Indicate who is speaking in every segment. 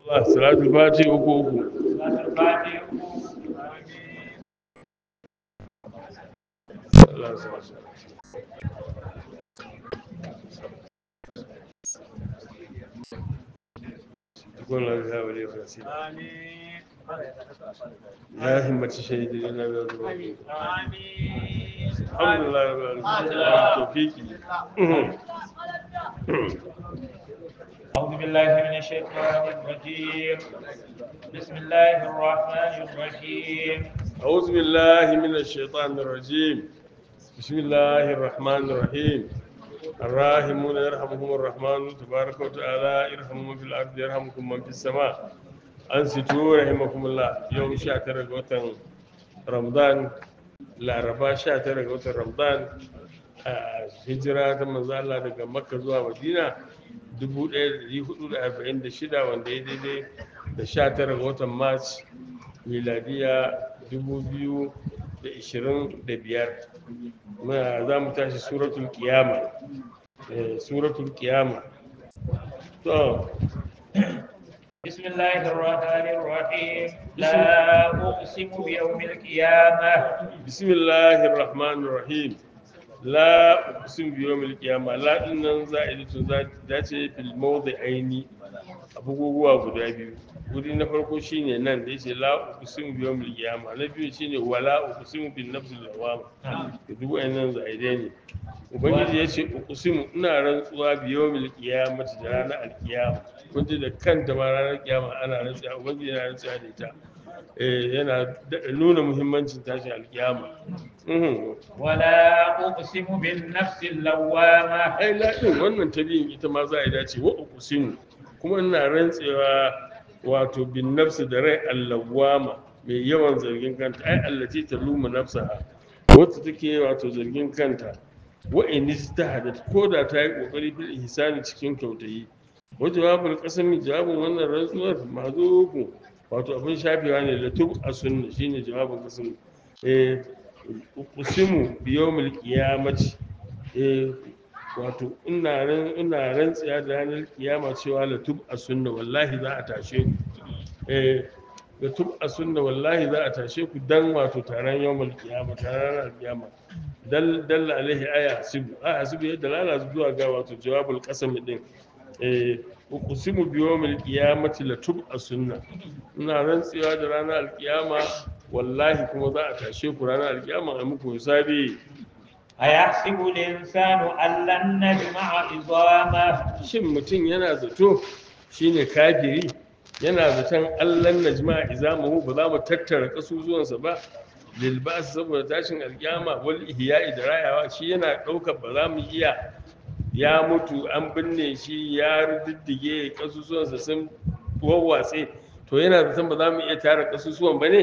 Speaker 1: Allah salatul fati uku uku Allah ya sa su. تكون لها ولي ونصير
Speaker 2: آمين
Speaker 1: يا همة الشهيد لنا بأرض
Speaker 2: آمين
Speaker 1: الحمد لله رب العالمين توفيقي
Speaker 2: أعوذ بالله من الشيطان الرجيم بسم الله الرحمن الرحيم
Speaker 1: أعوذ بالله من الشيطان الرجيم بسم الله الرحمن الرحيم الراحمون يرحمهم الرحمن تبارك وتعالى يرحم من في الأرض يرحمكم من في السماء أنصتوا رحمكم الله يوم شاتر وطن رمضان laraba 19 ga watan ramadan a hijira ta manzo Allah daga makka zuwa madina 1446 wanda ya daidai da 19 ga watan march miladiya 2025 muna za mu tashi suratul kiyama Eh, suratul kiyama to
Speaker 2: بسم الله الرحمن الرحيم لا أقسم بيوم القيامة
Speaker 1: bismillahir rahmanir rahim la uqsim bi yawmil qiyamah la din nan za'idatun za dace fil mawdi'aini abubuwa guda biyu guri na farko shine nan da yace la uqsim bi yawmil qiyamah na biyu shine wala uqsim bin nafsil lawama da duk wayannan za'idai ne ubangiji yace uqsim ina rantsuwa bi yawmil qiyamah da ranar alqiyama kun ji da kanta ma ranar kiyama ana rantsuwa ubangiji yana rantsuwa da ita eh, yana daɗa nuna muhimmancin tashin alkiyama Mhm.
Speaker 2: ولا أقسم بالنفس اللوامة
Speaker 1: ai laɗin wannan ta biyun ita ma za a yi dace wa uqsimu kuma ina rantsewa wato bin nafsi da rai allawama mai yawan zargin kanta ai allati taluma nafsaha wacce take wato zargin kanta wa in ijtahadat ko da ta yi kokari fil ihsani cikin kyautayi wa jawabul qasami jawabin wannan rantsuwar mazuku wato abin shafewa ne da tub a sunna shine jawabin qasami eh uqsimu bi yawmil qiyamati eh wato ina ran ina rantsiya da ranar kiyama cewa la tub a sunna wallahi za a tashe ku eh la tub a sunna wallahi za a tashe ku dan wato taron yawmul kiyama taron ranar kiyama dal dalla alaihi aya hasibu aya hasibu ya dalala zuwa ga wato jawabul qasam din eh uqsimu bi yawmil qiyamati la tub a sunna ina rantsiya da ranar alkiyama wallahi kuma za a tashe ku ranar alkiyama a muku hisabi
Speaker 2: أيحسب الإنسان أن لن نجمع عظامه
Speaker 1: shin mutum yana zato shine kafiri yana zaton allan najma izamuhu ba za mu tattara kasusuwansa ba lil ba'as saboda tashin alkiyama wal ihya'i da rayawa shi yana ɗaukar ba za mu iya ya mutu an binne shi ya diddige kasusuwansa sun wawwatse to yana zaton ba za mu iya tara kasusuwan ba ne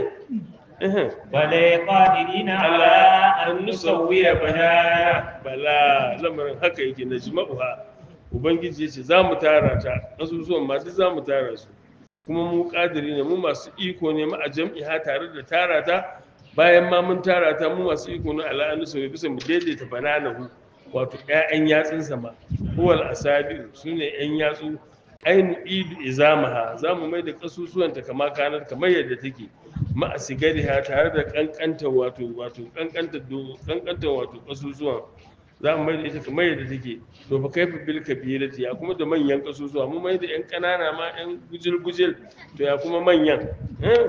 Speaker 2: بل قادرين على أن نسوي بنانا
Speaker 1: bala lamarin haka yake na jima'uha ubangiji ya ce za mu tara ta ƙasusuwan ma duk za mu tara su kuma mu ƙadiri ne mu masu iko ne ma a jam'iha tare da tara ta bayan ma mun tara ta mu masu iko ne ala'anu sau bisa mu daidaita bananahu wato ƴaƴan yatsunsa ma huwal asabi su ne ƴan yatsu ainu idu izamaha za mu mai da ƙasusuwanta kama kanar kamar yadda take ma a sigariha tare da ƙanƙanta wato wato ƙanƙanta do- ƙanƙanta wato ƙasusuwan za mu mai da ita kamar yadda take to fa kaifa bil kabirati ya kuma da manyan ƙasusuwa mu mai da ƴan ƙanana ma ƴan gujil gujil to ya kuma manyan eh?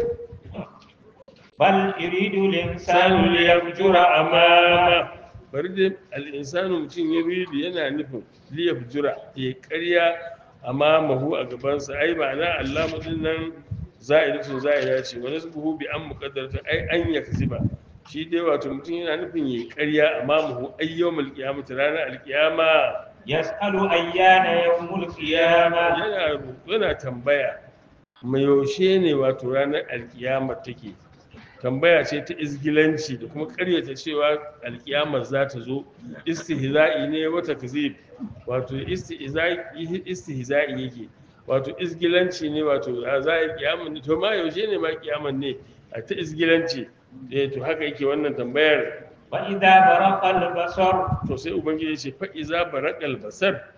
Speaker 2: بل يريد الإنسان
Speaker 1: sanu
Speaker 2: ليفجر
Speaker 1: liyafjura
Speaker 2: أمامه
Speaker 1: amama bari dai al'insanu mutum ya ridi yana nufin liyafjura ya karya amamahu a gabansa ai ba na Allah mutum nan za'idatun za'ida ce wani su buhu bi an muƙaddarta ai an ya ba shi dai wato mutum yana nufin ya karya amamahu ayyawmul qiyamati ranar alqiyama
Speaker 2: يسأل أيان يوم القيامة
Speaker 1: yana yana tambaya mai yaushe ne wato ranar alkiyama take tambaya ce ta izgilanci da kuma karyata cewa alkiyamar za ta zo istihza'i ne wata kazib wato istihza'i istihza'i yake wato izgilanci ne wato a za a yi kiyamar ne to ma yaushe ne ma kiyamar ne a ta izgilanci eh to haka yake wannan tambayar
Speaker 2: وإذا برق البصر
Speaker 1: to sai ubangiji ya ce fa iza baraqal basar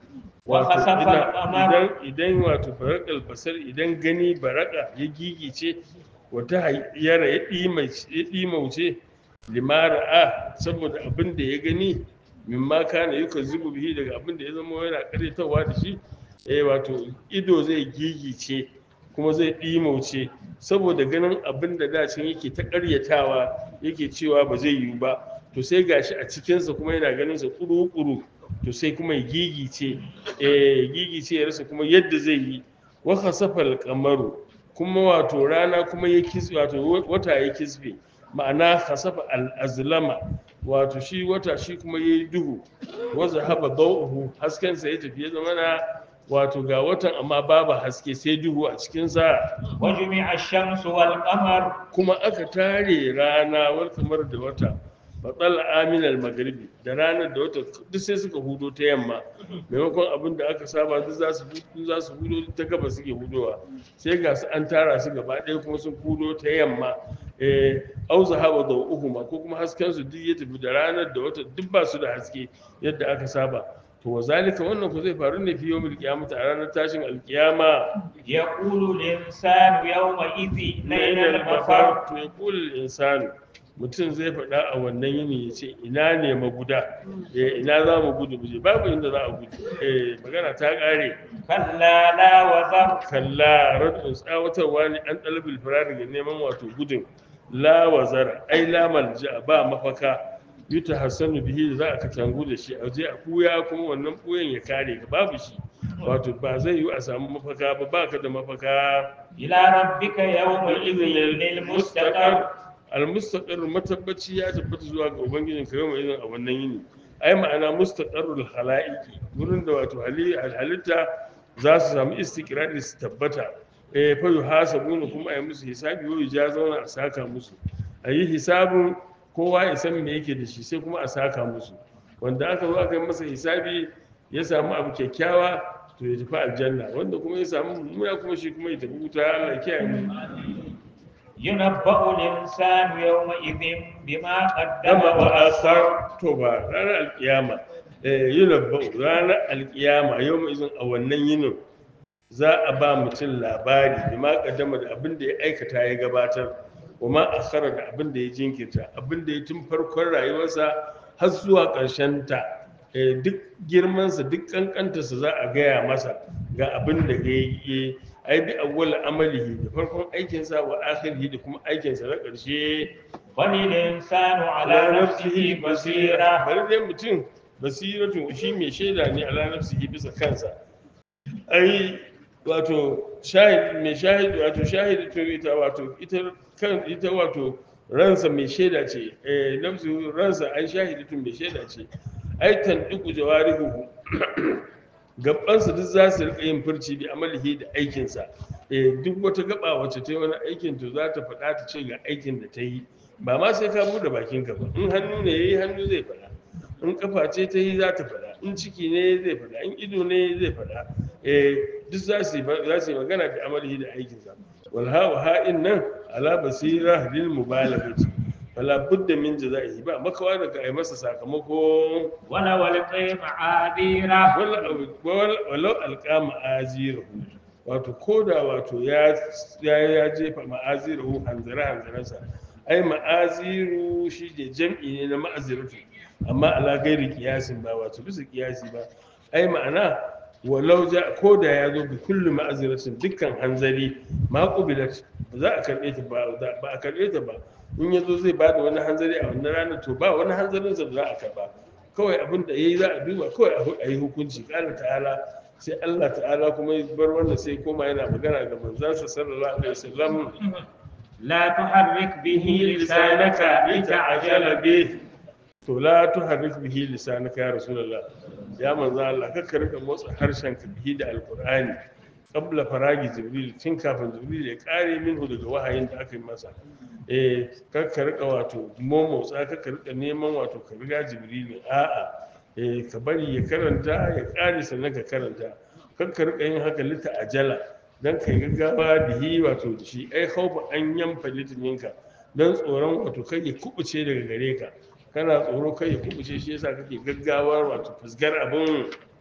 Speaker 1: wato
Speaker 2: وخسف
Speaker 1: ina-
Speaker 2: القمر
Speaker 1: idan idan wato barakal basar idan gani baraka ya gigice wata hayyara ya ɗimauce ya ɗimauce limara a saboda abin da ya gani mimma kana yuka zubu bihi daga abin da ya zama yana karyatawa da shi eh wato ido zai gigice kuma zai ɗimauce saboda ganin abin da dacin yake ta karyatawa yake cewa ba zai yiwu ba to sai gashi a cikinsa kuma yana ganin sa kuru-kuru to sai kuma ya gigice eh gigice ya rasa kuma yadda zai yi wa khasafa al-qamaru kuma wato rana kuma ya kisbe wato wata ya kisbe ma'ana khasafa al-azlama wato shi wata shi kuma yayi duhu wa zahaba dawuhu hasken sa ya tafi ya zama na wato ga watan amma babu haske sai duhu a cikin sa
Speaker 2: وجمع الشمس والقمر
Speaker 1: kuma aka tare rana wal kamar da wata batsal aminal magribi da ranar da wata duk sai suka hudo ta yamma maimakon abin da aka saba duk za su duk za su hudo ta gaba suke hudowa sai ga su an tara su gaba ɗaya kuma sun hudo ta yamma eh au zahaba da uhuma ko kuma hasken su duk ya tafi da ranar da wata duk ba su da haske yadda aka saba to wa zalika wannan ku zai faru ne fi yawmil qiyamah a ranar tashin alkiyama
Speaker 2: يقول الإنسان يومئذ لين المفر
Speaker 1: to ya kula insanu mutum zai faɗa a wannan yini ya ce ina ne maguda Eh, ina za mu gudu muje babu inda za a gudu Eh, magana ta ƙare
Speaker 2: كلا لا وزر
Speaker 1: kalla radun tsawatarwa ne an ɗalibin firari ga neman wato gudun la wazara ai la malja ba mafaka yuta hassanu bihi da za a katangu da shi a je a kuya kuma wannan kuyan ya kare ka babu shi wato ba zai yi a samu mafaka ba ba ka da mafaka
Speaker 2: إلى ربك يومئذ المستقر
Speaker 1: almustaqar matabbaci ya tabbata zuwa ga ubangijin ka yau mai a wannan yini ai ma'ana mustaqarrul khalaiqi gurin da wato hali- halitta za su samu istiqrari su tabbata eh fa yuhasabuna kuma ai musu hisabi wa ja zauna a saka musu ayi hisabun kowa ya san me yake da shi sai kuma a saka musu wanda aka zo aka yi masa hisabi ya samu abu kyakkyawa to ya tafi aljanna wanda kuma ya samu mummuna kuma shi kuma ya tafi wuta Allah ya kiyaye mu
Speaker 2: ينبأ الإنسان يومئذ بما قدم
Speaker 1: dama wa
Speaker 2: وأخر
Speaker 1: asar to ba ranar alkiyama eh yunabba ranar alkiyama yau mai izin a wannan yinin za a ba mutum labari da ma kaddama da abin da ya aikata ya gabatar wa ma akhara da abin da ya jinkirta abin da ya tun farkon rayuwarsa har zuwa ƙarshen ta eh, duk girmansa duk kankantarsa za a gaya masa ga abin da ya yi ai bi awwal amalihi da farkon aikinsa wa akhirihi da kuma aikinsa na ƙarshe
Speaker 2: بل الإنسان على نفسه بصيرة
Speaker 1: bari dai mutum basiratu shi mai shaida ne ala nafsihi bisa kansa ai wato shahid mai shahid wato shahid to ita wato ita kan ita wato ransa mai shaida ce eh nafsu ransa ai shahidatun mai shaida ce ai tan duku jawarihu gabansa duk za su rika yin furci bi amalihi da aikinsa eh duk wata gaba wacce ta yi wani aikin to za ta faɗa ta ce ga aikin da ta yi ba ma sai ka buɗe bakinka ba in hannu ne yayi hannu zai faɗa in kafa ce ta yi za ta faɗa in ciki ne zai faɗa in ido ne zai faɗa eh duk za su yi za su yi magana da amalihi da aikinsa wal ha wa ha'in nan ala basira lil mubalaghati fala budda min jazaihi ba makawa daga ai masa sakamako
Speaker 2: ولو ألقي معاذيره
Speaker 1: walau alƙa ma'azirahu wato koda wato ya ya ya jefa ma'azirahu hanzara hanzaransa ai ma'aziru shi ne jam'i ne na ma'aziratu amma ala gairi kiyasin ba wato bisa kiyasi ba ai ma'ana walau ja koda ya zo bi kullu ma'aziratin dukkan hanzari ma qubilat ba za a karbe ta ba ba a karbe ta ba in yazo zai bada wani hanzari a wannan ranar to ba wani hanzarin sa da za a karba kawai abin da yayi za a duba kawai a yi hukunci kala ta'ala sai Allah ta'ala kuma ya bar wannan sai koma yana magana da manzansa sallallahu alaihi wasallam
Speaker 2: لا تحرك به لسانك لتعجل به
Speaker 1: to la tuharrik bihi lisanaka ya rasulullah ya manzo Allah kakka rika motsa harshen ka bihi da alqur'ani qabla faragi jibril tun kafin jibril ya kare minhu daga wahayin da aka yi masa eh kakka rika wato momotsa kakka rika neman wato ka riga jibril a'a eh ka bari ya karanta ya kare sannan ka karanta kakka rika yin haka lita ajala dan kai gaggawa bihi wato da shi ai khawfa an yanfa litininka dan tsoron wato kai ya kubuce daga gare ka kana tsoro kai ya kubuce shi yasa kake gaggawar wato fusgar abin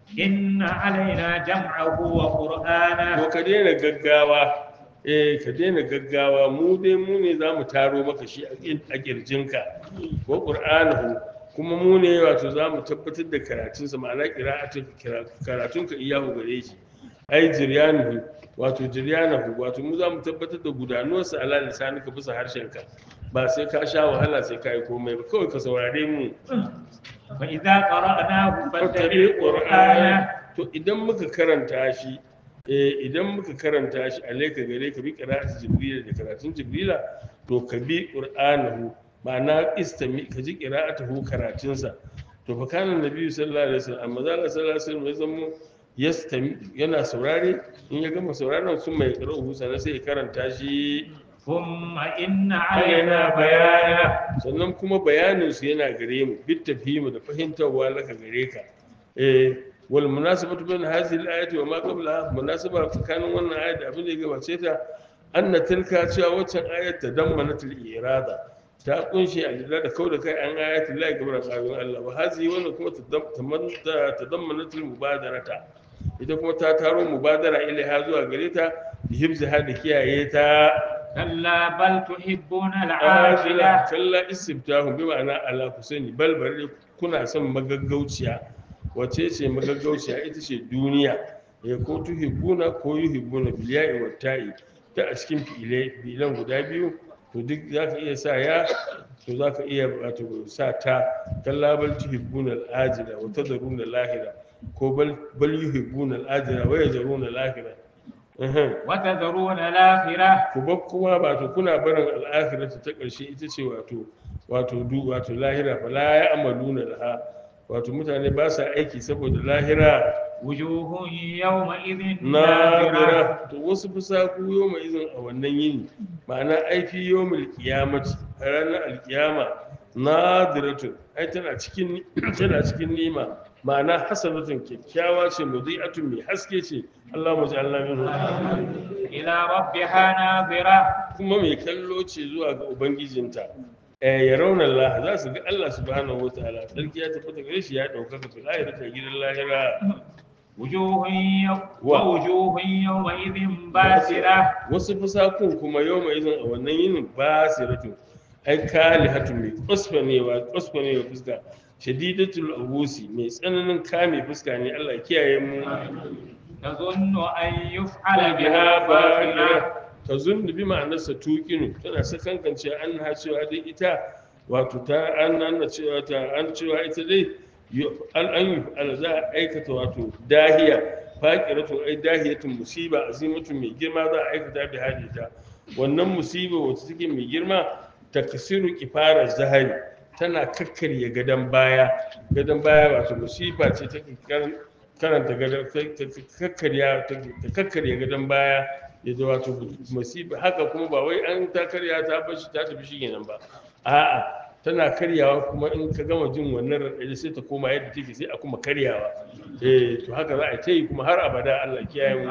Speaker 2: إن علينا جمعه وقرآنه
Speaker 1: ko ka daina gaggawa eh ka daina gaggawa mu dai mu ne za mu taro maka shi a kin- a kirjinka ko qur'anahu kuma mu ne wato za mu tabbatar da karatunsa ma'ana qira'atu karatunka iyahu gare shi ai jiryanuhu wato jiryanahu wato mu za mu tabbatar da gudanuwarsa ala lisanika bisa harshenka ba sai ka sha wahala sai ka yi komai ba kawai ka saurare mu
Speaker 2: فإذا قرأناه فاتبع
Speaker 1: fattabi
Speaker 2: قرآنه
Speaker 1: qur'ana to idan muka karanta shi eh idan muka karanta shi alaika gare ka bi qira'ati jibril da karatun jibrila to ka bi qur'anahu ma'ana istami ka ji qira'atuhu karatunsa to fa kana nabiyyu sallallahu alaihi wasallam amma zalla sallallahu alaihi wasallam ya zamo yastami yana saurare in ya gama sauraron sun mai qara'uhu sannan sai ya karanta shi
Speaker 2: ثم إن علينا بيانه
Speaker 1: sannan kuma bayanin su yana gare mu bit tafhimu da fahimtarwa laka gare ka eh wal munasabatu bain hadhihi al-ayati wa ma qablaha munasaba tsakanin wannan ayat da abin da ya gabace ta anna tilka cewa waccan ayat ta dammanatul irada ta kunshi a lura da kau da kai an ayati la gabara qabin Allah wa hadhihi wannan kuma ta dammanatul mubadarata ita kuma ta taro mubadara ilaiha zuwa gare ta bi hibziha da kiyaye ta
Speaker 2: كلا بل تحبون العاجلة
Speaker 1: kalla istiftahu bi ma'ana ala ku sani bal bari kuna son magaggauciya wace ce magaggauciya ita ce duniya ya ko tuhibbuna ko yuhibbuna bil ya'i wat ta'i ta a cikin fi'ilai fi'ilan guda biyu to duk zaka iya sa ya to zaka iya wato sa ta kalla bal tuhibbuna al ajila wa tadruna al akhirah ko bal bal yuhibbuna al ajila wa yajruna al akhirah
Speaker 2: وتذرون الآخرة
Speaker 1: ku bar kuma wato kuna barin al'akhiratu ta ƙarshe ita ce wato wato du wato lahira fa la ya'maluna laha wato mutane ba sa aiki saboda lahira
Speaker 2: وجوه يومئذ نادرة
Speaker 1: nadira to wasu fusaku yawma izin a wannan yini ma'ana aifi yawmul qiyamati a ranar alkiyama nadiratun ai tana cikin tana cikin nima ma'ana hasanatun kyakkyawa ce mudi'atun mai haske ce Allah mu ja'alna minhu
Speaker 2: إلى ربها ناظرة
Speaker 1: kuma mai kallo ce zuwa ga ubangijinta eh ya rauna Allah za su ga Allah subhanahu wataala sarki ya tafi gare shi ya ɗaukaka fil akhirati a gidan lahira
Speaker 2: وجوه يو...
Speaker 1: و-
Speaker 2: ووجوه يومئذ باسرة
Speaker 1: wasu fusakun kuma yau mai izin a wannan yinin basiratu ai kali hatu mai kusfanewa kusfanewa fuska shadidatul abusi mai tsananin kame fuska ne Allah ya kiyaye mu
Speaker 2: تظن أن يفعل
Speaker 1: ala
Speaker 2: بها
Speaker 1: biha
Speaker 2: فاقرة
Speaker 1: bakira ta zunnu bi ma'anarsa tuqinu tana sakankance an ha cewa dai ita wato ta an nan cewa ta an cewa ita dai yu- an an yi al za a aikata wato dahiya faqiratu ai dahiyatun musiba azimatun mai girma za a aikata bi hadita wannan musiba wacce take mai girma takasiru kifara zahari tana kakkarya gadon baya gadon baya wato musiba ce take karan- karanta gadon ta ta- kakkarya ta ta kakkarya gadon baya ya zo wato musiba haka kuma ba wai an ta karya ta bar shi ta tafi shi kenan ba a'a tana karyawa kuma in ka gama jin wannan raɗaɗi sai ta koma yadda take sai a kuma karyawa eh to haka za a ta yi kuma har abada Allah kiyaye mu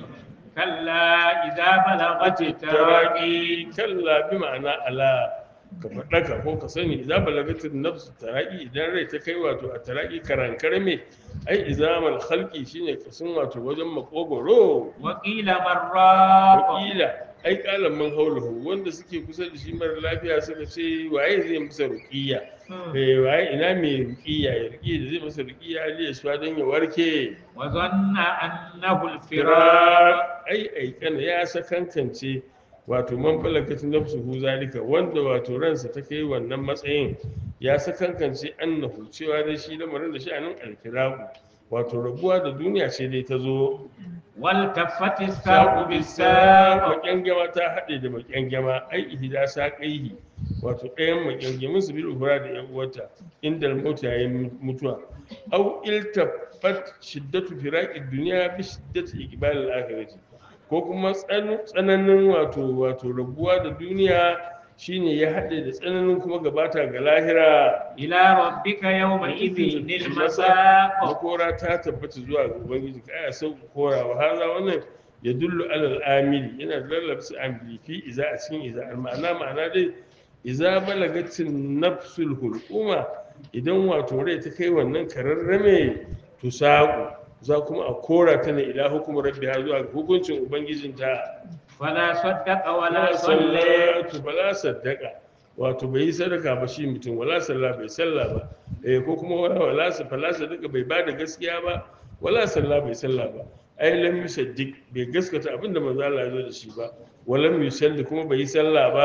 Speaker 2: كلا إذا بلغت التراقي
Speaker 1: taraki kalla bi ma'ana ala ka faɗaka ko ka sani idan balagatin nafsu taraki idan rai ta kai wato a taraki karankar me ai izamal khalqi shine kasun wato wajen makogoro
Speaker 2: وقيل من راق
Speaker 1: wakila ai kalan man haulahu wanda suke kusa da shi mara lafiya suka ce waye zai masa ruqiyya eh waye ina mai ruqiyya ya ruqiyya da zai masa ruqiyya ali ya sha don ya warke
Speaker 2: وظن أنه الفراق
Speaker 1: firar ai aikana ya sakankance wato man balagatu nafsuhu zalika wanda wato ransa ta kai wannan matsayin ya sakankance annahu cewa dai shi lamarin da shi anan alfiraku wato rabuwa da duniya ce dai ta zo
Speaker 2: والتفت الساق بالساق
Speaker 1: makyangama ta haɗe da makyangama ai ihda saƙaihi wato ɗayan makyangamin su bil uhura da yan uwarta inda mauta yayin mutuwa au iltafat shiddatu firaqi dunya bi shiddati iqbal al-akhirati ko kuma tsan- tsananin wato wato rabuwa da duniya shine ya haɗe da tsananin kuma gabata ga lahira
Speaker 2: إلى ربك يومئذ المساق
Speaker 1: makora ta tabbata zuwa ga ubangiji ka aya sau kora wa haza wannan ya dullu alal amili yana da lallabsa amili fi iza a cikin iza ma'ana ma'ana dai iza balagatin nafsul hulquma idan wato rai ta kai wannan kararrame to saƙo za kuma a kora ta ne ila hukumar rabbiha zuwa ga hukuncin ubangijinta
Speaker 2: فلا صدق ولا
Speaker 1: wala
Speaker 2: صلى
Speaker 1: sallatu bala saddaka wato bai yi sadaka ba shi mutum wala salla bai salla ba eh ko kuma wala wala sa fala sadaka bai ba da gaskiya ba wala salla bai salla ba ai lam yusaddiq bai gaskata abinda manzo Allah ya zo da shi ba walam yusalli kuma bai yi salla ba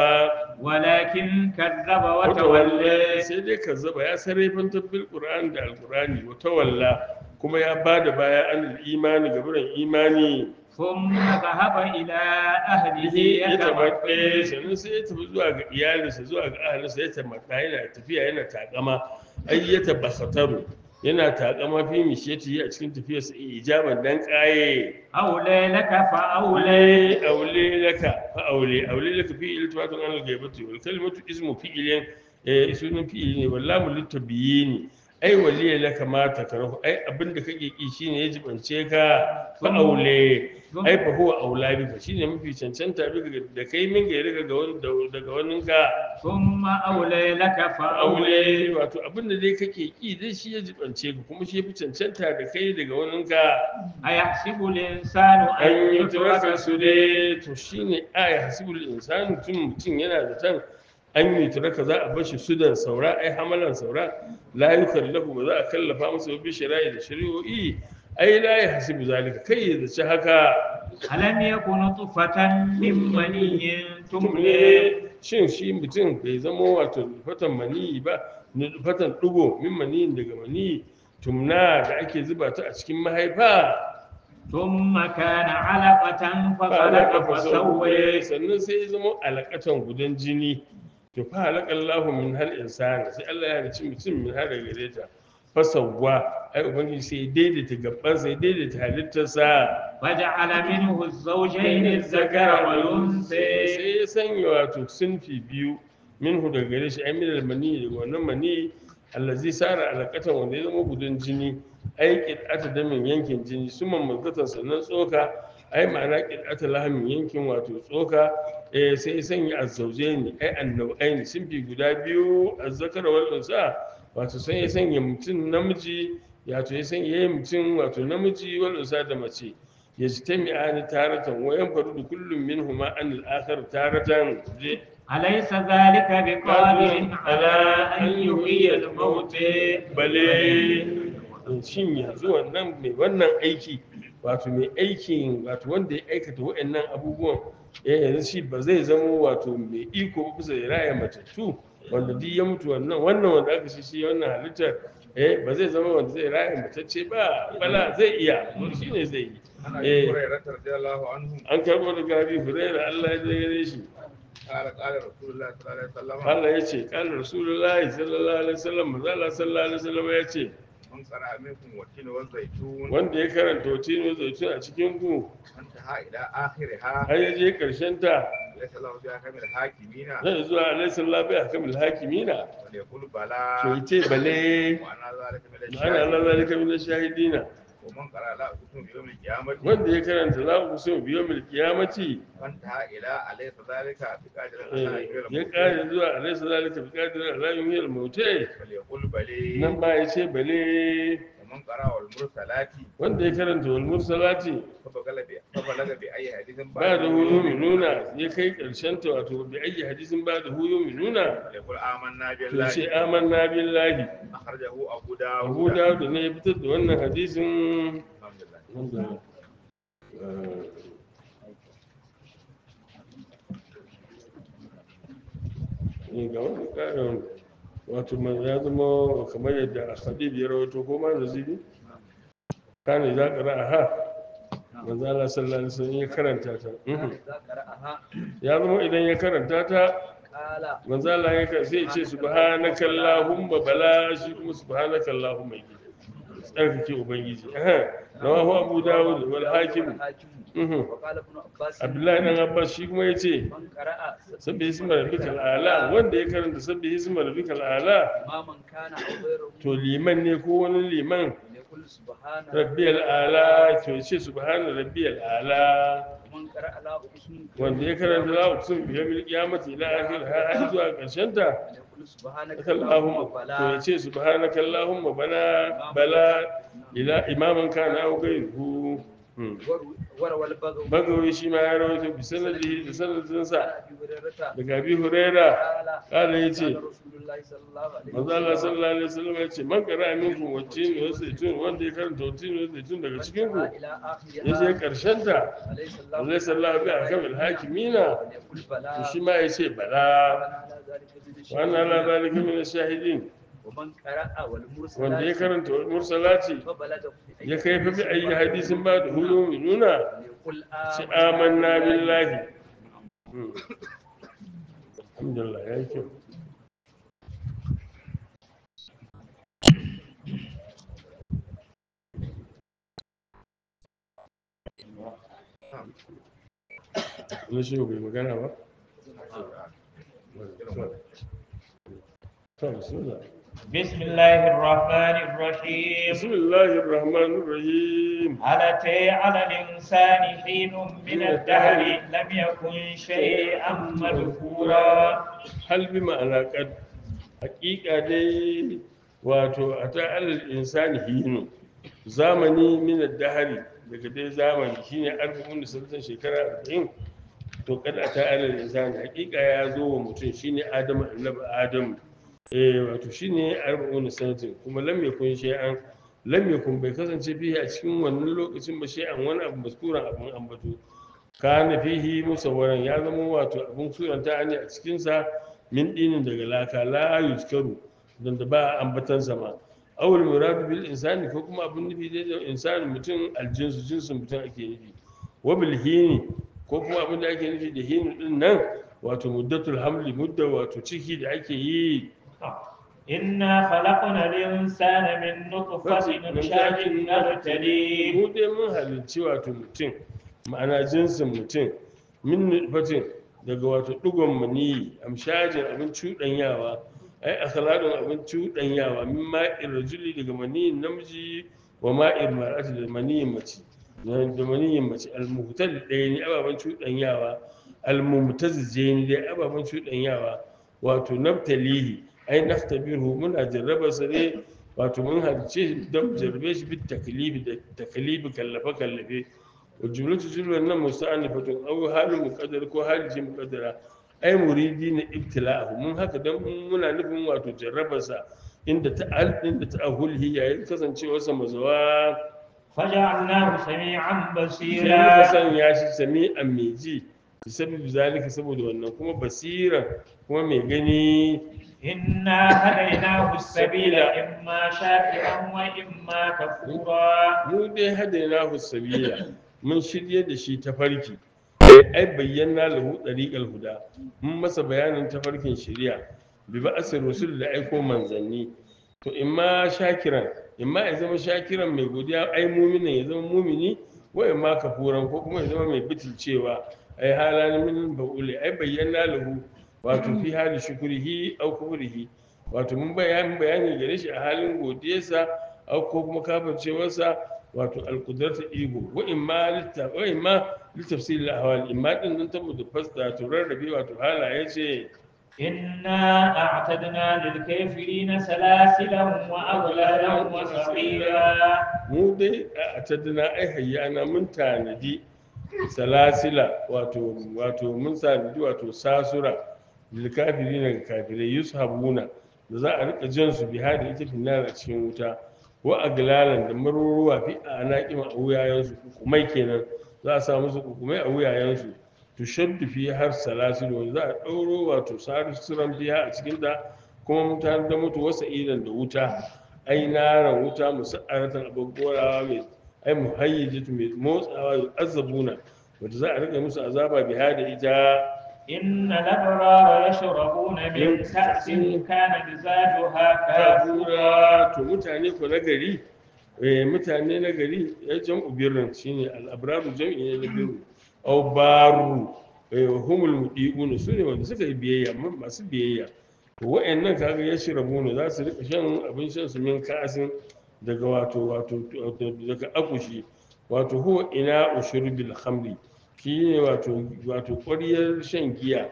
Speaker 2: ولكن كذب
Speaker 1: wata
Speaker 2: وتولى
Speaker 1: sai dai kazzaba ya sarrafan tabbil qur'an da alqur'ani wata walla kuma ya bada baya an imani gaburan imani
Speaker 2: ثم ذهب إلى أهله
Speaker 1: ya tabaɗe
Speaker 2: يتمطى
Speaker 1: sannan sai ya tafi zuwa ga iyalinsa zuwa ga ahalinsa ya tabaɗa yana tafiya yana takama ai ya tabbataru yana takama fi mishiyati a cikin tafiyarsa ijaban dan kaye
Speaker 2: أولى لك فأولى
Speaker 1: aule aule laka fa aule aule laka fi iltifatun an al-ghaibati wal kalimatu ismu fi'ilin eh sunan fi'ili ne wallahu litabiyini ai waliya laka ma takrahu ai abinda kake ki shine ya jibance ka fa aule ai fa huwa aula bika shine mafi cancanta bika da kai min ga daga wani daga wani ka
Speaker 2: ثم أولى لك فأولى
Speaker 1: aule wato abinda dai kake ki dai shi ya jibance ka kuma shi ya fi cancanta da kai daga wani ka
Speaker 2: أيحسب الإنسان أن
Speaker 1: an yi
Speaker 2: يترك
Speaker 1: turaka su dai to shine aya hasibul insani tun mutum yana da tan an yi turaka za a bashi sudan saura ai hamalan saura la yukallahu ba za a kallafa masa bi shari'a da shari'o'i ai la ya hasibu zalika kai ya zaci haka
Speaker 2: ألم يكن نطفة من مني تمني
Speaker 1: tumne shin shi mutum bai zama wato fatan maniyi ba fatan dugo min maniyin daga maniyi tumna da ake zuba ta a cikin mahaifa
Speaker 2: ثم كان علقة
Speaker 1: falaka
Speaker 2: فخلق
Speaker 1: fasawwe
Speaker 2: فسوى
Speaker 1: sannan sai ya zama alakatan gudan jini to fa halaka Allahu min hal insana sai Allah ya halicci mutum min har daga gare ta fasawwa ai ubangiji sai ya daidaita gaban sai ya daidaita halittarsa
Speaker 2: وجعل منه الزوجين الذكر والأنثى
Speaker 1: sai ya sanya wato sunfi biyu minhu daga gare shi ai min almani daga wannan mani allazi sara alaqatan wanda ya zama gudan jini ai qid'ata damin yankin jini summan mazgatan sannan tsoka ai ma'ana qid'ata lahamin yankin wato tsoka eh sai ya sanya azzaujaini ai annau'aini sunfi guda biyu azzakara wal unsa wato sai ya sanya mutum namiji wato ya sanya yayin mutum wato namiji wal unsa da mace يجتمعان تارة وينفرد كل منهما عن الآخر تارة
Speaker 2: أليس ذلك بقادر على أن يحيي الموتى
Speaker 1: bale shin yanzu wannan mai wannan aiki wato mai aikin wato wanda ya aikata waɗannan abubuwan eh yanzu shi ba zai zama wato mai iko ba bisa ya raya matattu wanda duk ya mutu wannan wannan wanda aka shi shi wannan halittar eh ba zai zama wanda zai raya matacce ba bala zai iya shi ne zai yi
Speaker 3: عن
Speaker 1: إيه.
Speaker 3: ابي هريره رضي الله عنه
Speaker 1: an karɓo daga abi hurairah Allah ya gare shi
Speaker 3: قال قال رسول الله صلى الله عليه وسلم
Speaker 1: Allah ya ce kan rasulullahi sallallahu alaihi wasallam manzo Allah sallallahu alaihi wasallam ya ce
Speaker 3: من قرأ منكم والتين والزيتون
Speaker 1: wanda ya karanta watino zaitun a cikin ku
Speaker 3: انتهى الى اخرها
Speaker 1: har ya je karshen ta
Speaker 3: ليس له فيها كم الحاكمين
Speaker 1: zai zuwa alaihi sallallahu alaihi hakamul hakimina
Speaker 3: وليقول
Speaker 1: to
Speaker 3: بلى
Speaker 1: yace bale
Speaker 3: وانا ذلك من
Speaker 1: ana Allah
Speaker 3: الشاهدين
Speaker 1: zalika min shahidina
Speaker 3: ومن قرأ لا اقسم بيوم القيامه
Speaker 1: wanda ya karanta za ku so biyo mil kiyamati
Speaker 3: فانتهى الى اليس ذلك بقادر
Speaker 1: eh,
Speaker 3: على ان
Speaker 1: ya kare zuwa alaihi zalika bi qadirin ala yuhil mautai
Speaker 3: وليقول بلى
Speaker 1: nan ba yace bale
Speaker 3: ومن قرأ والمرسلات
Speaker 1: wanda ya karanta wal mursalati
Speaker 3: فبلغ ب- فبلغ باي حديث
Speaker 1: ba da huyu minuna ya kai karshen ta wato bi ayi hadisin ba da huyu minuna
Speaker 3: يقول آمنا
Speaker 1: to ce
Speaker 3: بالله
Speaker 1: amanna billahi
Speaker 3: أخرجه أبو
Speaker 1: abu
Speaker 3: داود
Speaker 1: dawud ne ya fitar da wannan hadisin
Speaker 3: الحمد لله
Speaker 1: wanda eh, eh, ga wani karin wato man ya zama kamar yadda hadib ya rawaito ko ma nazibi kana za ka ra'a manzo Allah sallallahu alaihi wasallam ya karanta ta mhm.
Speaker 4: إذا قرأها
Speaker 1: ya zama idan ya karanta ta
Speaker 4: قال
Speaker 1: manzo Allah ya kan sai ya ce subhanaka allahumma bala shi kuma subhanaka allahumma yake tsarkake ubangiji eh rawahu abu dawud wal hakim
Speaker 4: الحاكم
Speaker 1: mhm.
Speaker 4: وقال ابن عباس
Speaker 1: abdullahi dan abbas shi kuma yace
Speaker 4: من قرأ
Speaker 1: sabbi isma rabbikal ala wanda ya karanta sabbi isma rabbikal ala
Speaker 4: ما من كان أو غيره
Speaker 1: to liman ne ko wani liman
Speaker 4: يقول سبحان
Speaker 1: rabbiyal ala to yace subhana rabbiyal ala
Speaker 4: ومن قرأ لا أقسم
Speaker 1: wanda ya karanta la uqsim bi yawmil qiyamati ila akhir har zuwa karshen ta
Speaker 4: يقول يقول سبحانك
Speaker 1: Allahumma
Speaker 4: اللهم
Speaker 1: to ya
Speaker 4: بلا
Speaker 1: ce subhanaka Allahumma bana bala ila imaman kana au gairu Hmm.
Speaker 4: وروى البغوي
Speaker 1: bagawi shi ma ya rawaito bi sanadihi da sanadinsa
Speaker 4: عن ابي هريره
Speaker 1: daga abi huraira
Speaker 4: قال
Speaker 1: kala ya ce
Speaker 4: قال رسول الله صلى الله عليه
Speaker 1: manzo Allah
Speaker 4: وسلم
Speaker 1: sallallahu alaihi wasallam ya ce man qara minkum wattin wa zaitun wanda ya karanta wattin wa zaitun daga cikin ku
Speaker 4: الى
Speaker 1: ya je
Speaker 4: اخرها
Speaker 1: karshen ta
Speaker 4: عليه السلام
Speaker 1: Allah sallallahu bi akamil hakimina
Speaker 4: يقول بلى
Speaker 1: to shi ma ya ce bala
Speaker 4: وأنا على ذلك من
Speaker 1: wa anna la zalika min
Speaker 4: الشهيد.
Speaker 1: ash-shahidin
Speaker 4: ومن قرأ
Speaker 1: wanda ya
Speaker 4: والمرسلات
Speaker 1: karanta wal mursalati
Speaker 4: فبلغ في أي
Speaker 1: ya kai fa bi
Speaker 4: حديث
Speaker 1: ayi
Speaker 4: بعد
Speaker 1: hadisin ba da hulu nuna
Speaker 4: يقول
Speaker 1: ci amanna billahi Hmm. alhamdulillah ya yi kyau wani shi bai magana ba? to bismillah
Speaker 2: بسم الله الرحمن الرحيم
Speaker 1: بسم الله الرحمن الرحيم
Speaker 2: هل أتى على الإنسان حين من الدهر لم يكن شيئا مذكورا
Speaker 1: hal bi ma'ana kad hakika dai wato a ta'alal insani hinu zamani min ad-dahri daga dai zamani shine arba'un da sultan shekara 40 to kad a ta'alal insani hakika ya zo wa mutum shine adamu annabi adamu eh wato shine arba'un sanatin kuma lam yakun shay'an lam yakun bai kasance fihi a cikin wannan lokacin ba shay'an wani abu maskuran abun ambato kana fihi musawwaran ya zama wato abun suranta ne a cikin sa min dinin daga laka la yuzkaru dan da ba ambatan sama awul muradu bil insani ko kuma abun nufi da insani mutum aljinsu jinsin mutum ake nufi wa bil hini ko kuma abin da ake nufi da hini din nan wato muddatul hamli mudda wato ciki da ake yi
Speaker 2: إنا خلقنا الإنسان من نطفة أمشاج نبتليه
Speaker 1: mu dai mun halicci wato mutum ma'ana jinsin mutum min nutfatin daga wato digon maniyi amshajin abin cuɗanyawa ai akhlaqun abin cuɗanyawa min ma'ir rajuli daga maniyin namiji wa ma'ir mar'ati da maniyin mace da maniyin mace almuhtal ɗaya ne ababen cuɗanyawa almumtazije ne dai ababen cuɗanyawa wato naftalihi ai naftabiru muna jarraba sa ne wato mun halice don jarrabe shi bit taklifi da taklifi kallafe kallafe wa jumlatu jumlan nan musta'anifatun aw halin muqaddar ko hali ce muqaddara ai muridi na ibtila'ahu mun haka dan muna nufin wato jarraba sa inda ta'al inda ta'ahulhi yayin kasancewar sa mazawa
Speaker 2: فجعلناه سميعا
Speaker 1: sai muka
Speaker 2: بصيرا
Speaker 1: sanya shi sami'an mai ji bisabi zalika saboda wannan kuma basiran kuma mai gani
Speaker 2: إنا هديناه السبيل إما شاكرا وإما كفورا
Speaker 1: mu dai hadaina sabila mun shirye da shi tafarki ai bayyana lahu dariqal huda mun masa bayanin tafarkin shari'a bi ba'asir rusul da aiko manzanni to imma shakiran imma ya zama shakiran mai godiya ai muminin ya zama mumini wa imma kafuran ko kuma ya zama mai bitilcewa ai halan min ba'uli ai bayyana lahu wato fi hali shukrihi au kufrihi wato mun bayani bayani gare shi a halin godiyarsa au ko kuma kafircewarsa wato alkudrata ego wa imma litta wa imma litafsil al-ahwal imma din nan ta mutu fasta to rarrabe wato halaye ce
Speaker 2: إنا أعتدنا للكافرين سلاسلا وأغلالا وسعيرا
Speaker 1: mu dai a taddana ai hayyana mun tanadi salasila wato wato mun tanadi wato sasura lil kafirin ga kafirai yushabuna da za a rika jan su bi hada ita finnar a cikin wuta wa aglalan da maruruwa fi anaqima a wuyayensu kukumai kenan za a sa musu kukumai a wuyayensu tushaddu fi har salasil wanda za a ɗauro wato sarisuran biya a cikin ta kuma mutane da mutu wasa idan da wuta ai naran wuta musa'aratan abin gorawa mai ai muhayyijatu mai motsawa ya azabuna wanda za a rika musu azaba biya da ita
Speaker 2: إن الأبرار يشربون من كأس كان مزاجها كافورا
Speaker 1: kafura to mutane ko na gari eh, mutane na gari ya jam'u birrin shine al-abraru jam'i ne na birru aw baru eh, humul mudiquna sune wanda suka yi biyayya ma- masu biyayya to wa'annan kaga ya shirabuna za su rika shan abin shan su min kasin daga wato wato wato daga akushi wato huwa ina ushurbil khamri shi ne wato wato ƙwaryar shan giya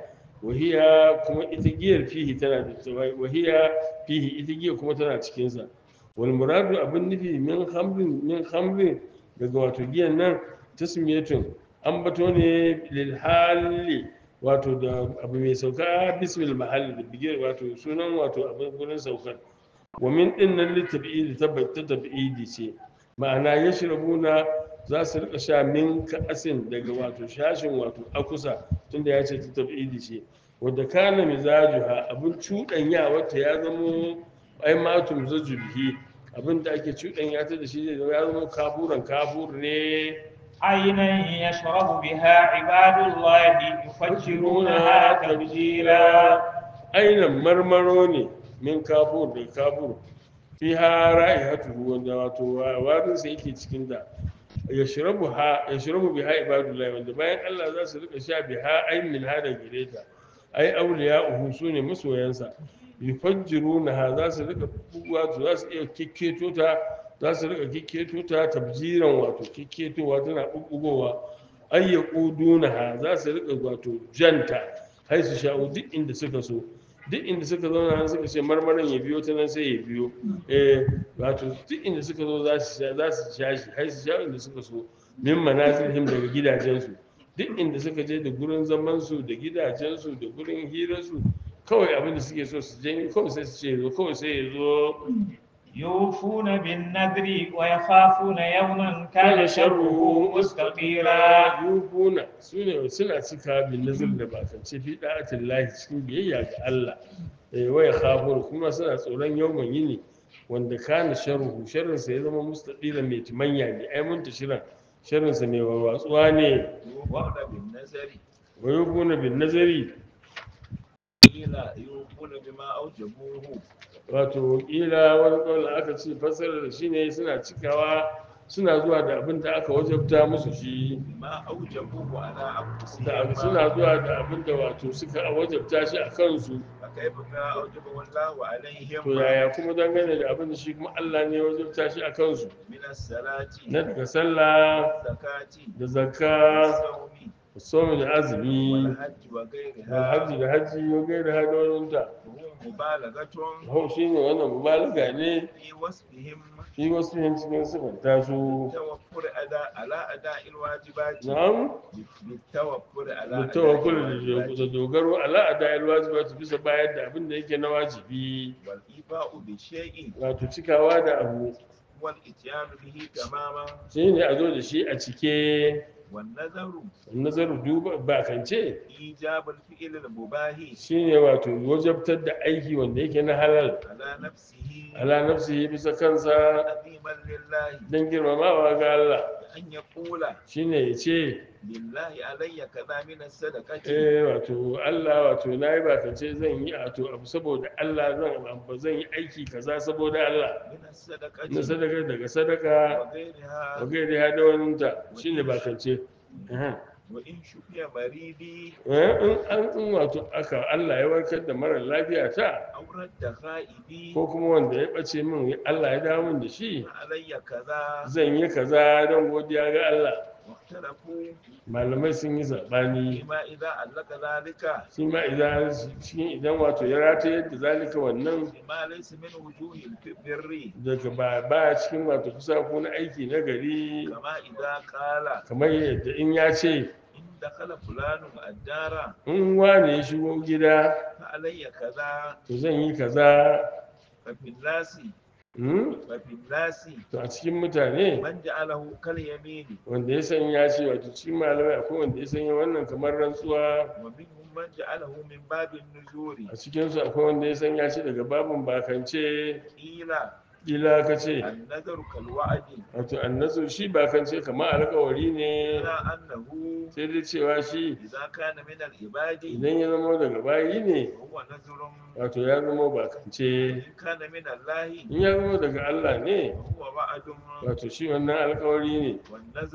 Speaker 1: wahiya kuma ita giyar fihi tana da wahiya fihi ita giyar kuma tana cikinsa wal muradu abin nufi min hamrin min hamrin daga wato giyan nan tasmiyatun an bato ne lil hali wato da abu mai sauka bismil mahalli da bigiyar wato sunan wato abin gurin saukar wa min din nan littabi'idi tabbata tabi'idi ce ma'ana yashrabuna za su rika sha min ka'asin daga wato shashin wato akusa tunda ya ce ta tabi'idi ce wadda kana mizajuha abin cuɗanya wata ya zamo ai matum zajubihi abin da ake cuɗanya ta da shi zai zama ya zama kafuran kafur ne
Speaker 2: عينا يشرب بها عباد الله يفجرونها تفجيرا
Speaker 1: ainihin marmaro ne min kafur da kafur fi ha ra'ihatuhu wanda wato warin sa yake cikin da yashrabu ha yashrabu biha ibadullahi wanda bayan Allah za su rika sha biha ay min hada gireta ai awliya'uhu sune masoyansa yufajjiruna ha za su rika wato za su iya kikketo ta za su rika kikketo ta tabjiran wato kikketowa tana bubbugowa ay yaquduna ha za su rika wato janta hai su sha'u duk inda suka so duk inda suka zauna nan suka ce marmarin ya biyo ta nan sai ya biyo eh wato duk inda suka zo za su sha za su sha shi hai su sha inda suka so min manazilhim daga gidajensu duk inda suka je da gurin zaman su da gidajensu da gurin hirar su kawai abin da suke so su je kawai sai su ce zo kawai sai ya zo
Speaker 2: يوفون بالنذر ويخافون يوما كان شره مستطيرا
Speaker 1: yufuna su ne suna cika bin nazar da bakance fi da'atin lahi cikin biyayya ga Allah eh waya khafur kuma suna tsoron yawan yini wanda kana sharruhu sharrin sa ya zama mustaqila mai timanya ne ai mun tashiran sharrin sa mai warwatsuwa ne
Speaker 3: يوفون بالنذر
Speaker 1: wa yufuna bin nazari
Speaker 3: قيل يوفون بما أوجبوه
Speaker 1: wato kila wani kawai aka ce fassara da shine suna cikawa suna zuwa da abin da aka wajabta musu shi
Speaker 3: بما أوجبوه على
Speaker 1: da
Speaker 3: أنفسهم
Speaker 1: suna zuwa da abin da wato suka wajabta shi a kansu
Speaker 3: فكيف ما أوجبه الله
Speaker 1: to
Speaker 3: عليهم
Speaker 1: yaya kuma dangane da abin da shi kuma Allah ne ya wajabta shi a kansu
Speaker 3: من الصلاة
Speaker 1: na daga sallah
Speaker 3: والزكاة
Speaker 1: da zakka
Speaker 3: والصوم
Speaker 1: da somi da azumi
Speaker 3: والحج
Speaker 1: da
Speaker 3: وغيرها
Speaker 1: hajji da hajji ya gaida hadoninta
Speaker 3: وهو مبالغة
Speaker 1: hau shi ne wannan mubalaga ne
Speaker 3: في وصفهم
Speaker 1: shi wasu yin cikin sifanta su
Speaker 3: بالتوكل أداء على أداء الواجبات
Speaker 1: na'am
Speaker 3: بالتوكل على
Speaker 1: da
Speaker 3: أداء
Speaker 1: tawakkul da
Speaker 3: الواجبات
Speaker 1: da dogaro ala ada'il wajibati bisa bayar da abin da yake na wajibi
Speaker 3: والإيفاء بالشيء
Speaker 1: wato cikawa da abu
Speaker 3: والإتيان به تماما
Speaker 1: shi ne a zo da shi a cike
Speaker 3: والنذر
Speaker 1: nazaru duba bakance
Speaker 3: إيجاب الفعل المباح
Speaker 1: shi ne wato wajabtar da aiki wanda yake na halal
Speaker 3: على نفسه
Speaker 1: ala nafsihi bisa kansa
Speaker 3: عظيما لله
Speaker 1: don girmamawa ga Allah
Speaker 3: أن يقول
Speaker 1: shi ne ya ce
Speaker 3: لله علي كذا من الصدقة
Speaker 1: eh wato Allah wato na yi bakance zan yi wato abu saboda Allah zan abu zan yi aiki kaza saboda Allah
Speaker 3: من
Speaker 1: na
Speaker 3: الصدقة
Speaker 1: sadaka daga sadaka
Speaker 3: وغيرها
Speaker 1: wa gairi ha da waninta shi ne bakance Aha.
Speaker 3: وإن شفي مريضي
Speaker 1: Eh, in an in wato aka Allah ya warkar da mara lafiya ta
Speaker 3: أو رد خائبي
Speaker 1: ko kuma wanda ya ɓace min Allah ya dawo min da shi
Speaker 3: علي كذا
Speaker 1: zan yi kaza don godiya ga Allah
Speaker 3: واختلفوا
Speaker 1: malamai sun yi zaɓani
Speaker 3: فيما إذا علق ذلك
Speaker 1: shi ma idan cikin idan wato ya rata yadda zalika wannan
Speaker 3: بما ليس من وجوه البر
Speaker 1: daga ba ba cikin wato kusa ko na aiki na gari
Speaker 3: كما إذا قال
Speaker 1: kamar yadda in ya ce
Speaker 3: إن دخل فلان الدار
Speaker 1: in wane ya shigo gida
Speaker 3: فعلي كذا
Speaker 1: to zan yi kaza
Speaker 3: ففي الناس
Speaker 1: hmm?
Speaker 3: ففي الناس
Speaker 1: to a cikin mutane
Speaker 3: من جعله كاليمين
Speaker 1: wanda ya sanya ce wato cikin malamai akwai wanda ya sanya wannan kamar rantsuwa
Speaker 3: ومنهم من جعله من باب النذور
Speaker 1: a cikinsu akwai wanda ya sanya shi daga babin bakance
Speaker 3: قيل
Speaker 1: kila ka ce
Speaker 3: النذر كالوعد
Speaker 1: wato annasu shi bakance kamar alkawari ne
Speaker 3: إلا أنه
Speaker 1: sai dai cewa shi
Speaker 3: إذا كان من العباد
Speaker 1: idan ya zama daga bayi ne
Speaker 3: هو نذر
Speaker 1: wato ya zama bakance
Speaker 3: إن كان من الله
Speaker 1: in ya zama daga Allah ne
Speaker 3: هو وعد
Speaker 1: wato shi wannan alkawari ne
Speaker 3: والنذر